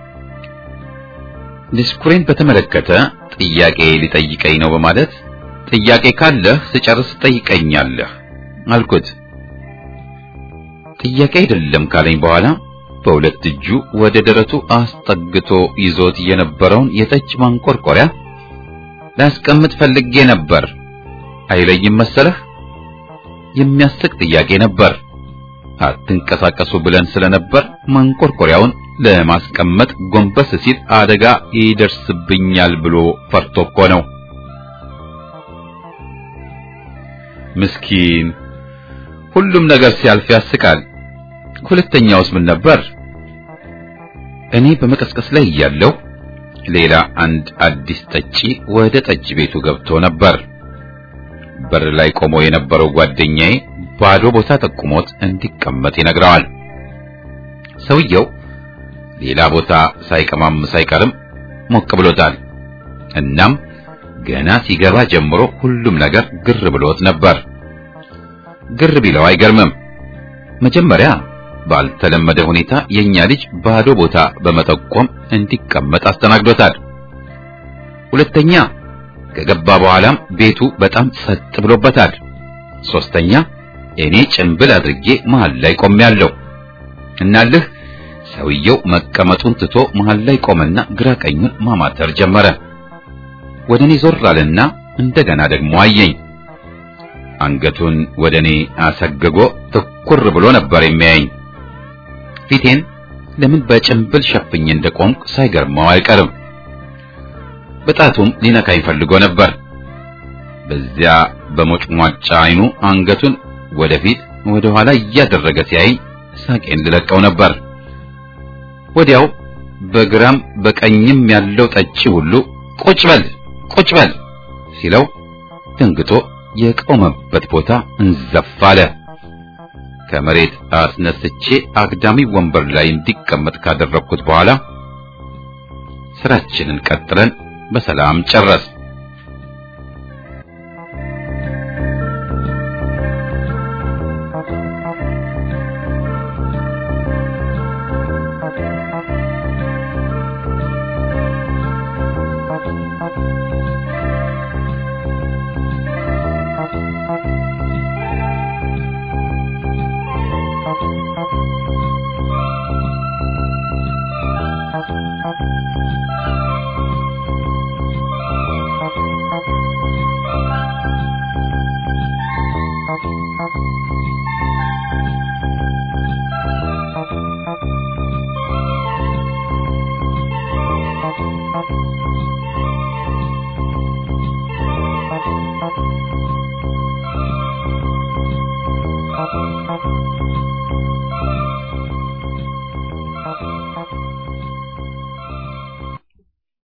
ዲስኩሬን በተመለከተ ጥያቄ ሊጠይቀኝ ነው በማለት ጥያቄ ካለህ ስጨርስ ጠይቀኛለህ አልኩት። ጥያቄ አይደለም ካለኝ በኋላ በሁለት እጁ ወደ ደረቱ አስጠግቶ ይዞት የነበረውን የጠጅ ማንቆርቆሪያ ላስቀምጥ ፈልጌ ነበር አይለይም መሰለህ? የሚያስቅ ጥያቄ ነበር። አትንቀሳቀሱ ብለን ስለነበር ማንቆርቆሪያውን ለማስቀመጥ ጎንበስ ሲል አደጋ ይደርስብኛል ብሎ ፈርቶ እኮ ነው። ምስኪን፣ ሁሉም ነገር ሲያልፍ ያስቃል። ሁለተኛውስ ምን ነበር? እኔ በመቀስቀስ ላይ እያለሁ ሌላ አንድ አዲስ ጠጪ ወደ ጠጅ ቤቱ ገብቶ ነበር። በር ላይ ቆሞ የነበረው ጓደኛዬ ባዶ ቦታ ጠቁሞት እንዲቀመጥ ይነግረዋል። ሰውየው ሌላ ቦታ ሳይቀማም ሳይቀርም ሞቅ ብሎታል። እናም ገና ሲገባ ጀምሮ ሁሉም ነገር ግር ብሎት ነበር። ግር ቢለው አይገርምም። መጀመሪያ ባልተለመደ ሁኔታ የኛ ልጅ ባዶ ቦታ በመጠቆም እንዲቀመጥ አስተናግዶታል። ሁለተኛ ከገባ በኋላም ቤቱ በጣም ጸጥ ብሎበታል። ሶስተኛ እኔ ጭንብል አድርጌ መሃል ላይ ቆሜያለሁ። እናልህ ሰውየው መቀመጡን ትቶ መሃል ላይ ቆመና ግራ ቀኙን ማማተር ጀመረ። ወደ እኔ ዞር አለና እንደገና ደግሞ አየኝ። አንገቱን ወደ እኔ አሰግጎ ትኩር ብሎ ነበር የሚያየኝ። ፊቴን ለምን በጭንብል ሸፍኜ እንደቆምኩ ሳይገርመው አይቀርም። በጣቱም ሊነካኝ ፈልጎ ነበር። በዚያ በሞጭሟጫ አይኑ አንገቱን ወደፊት ወደ ኋላ እያደረገ ሲያይ ሳቄን ልለቀው ነበር። ወዲያው በግራም በቀኝም ያለው ጠጪ ሁሉ ቁጭ በል ቁጭ በል ሲለው ደንግጦ የቆመበት ቦታ እንዘፍ አለ። ከመሬት አስነስቼ አግዳሚ ወንበር ላይ እንዲቀመጥ ካደረግኩት በኋላ ስራችንን ቀጥለን በሰላም ጨረስ። Thank you.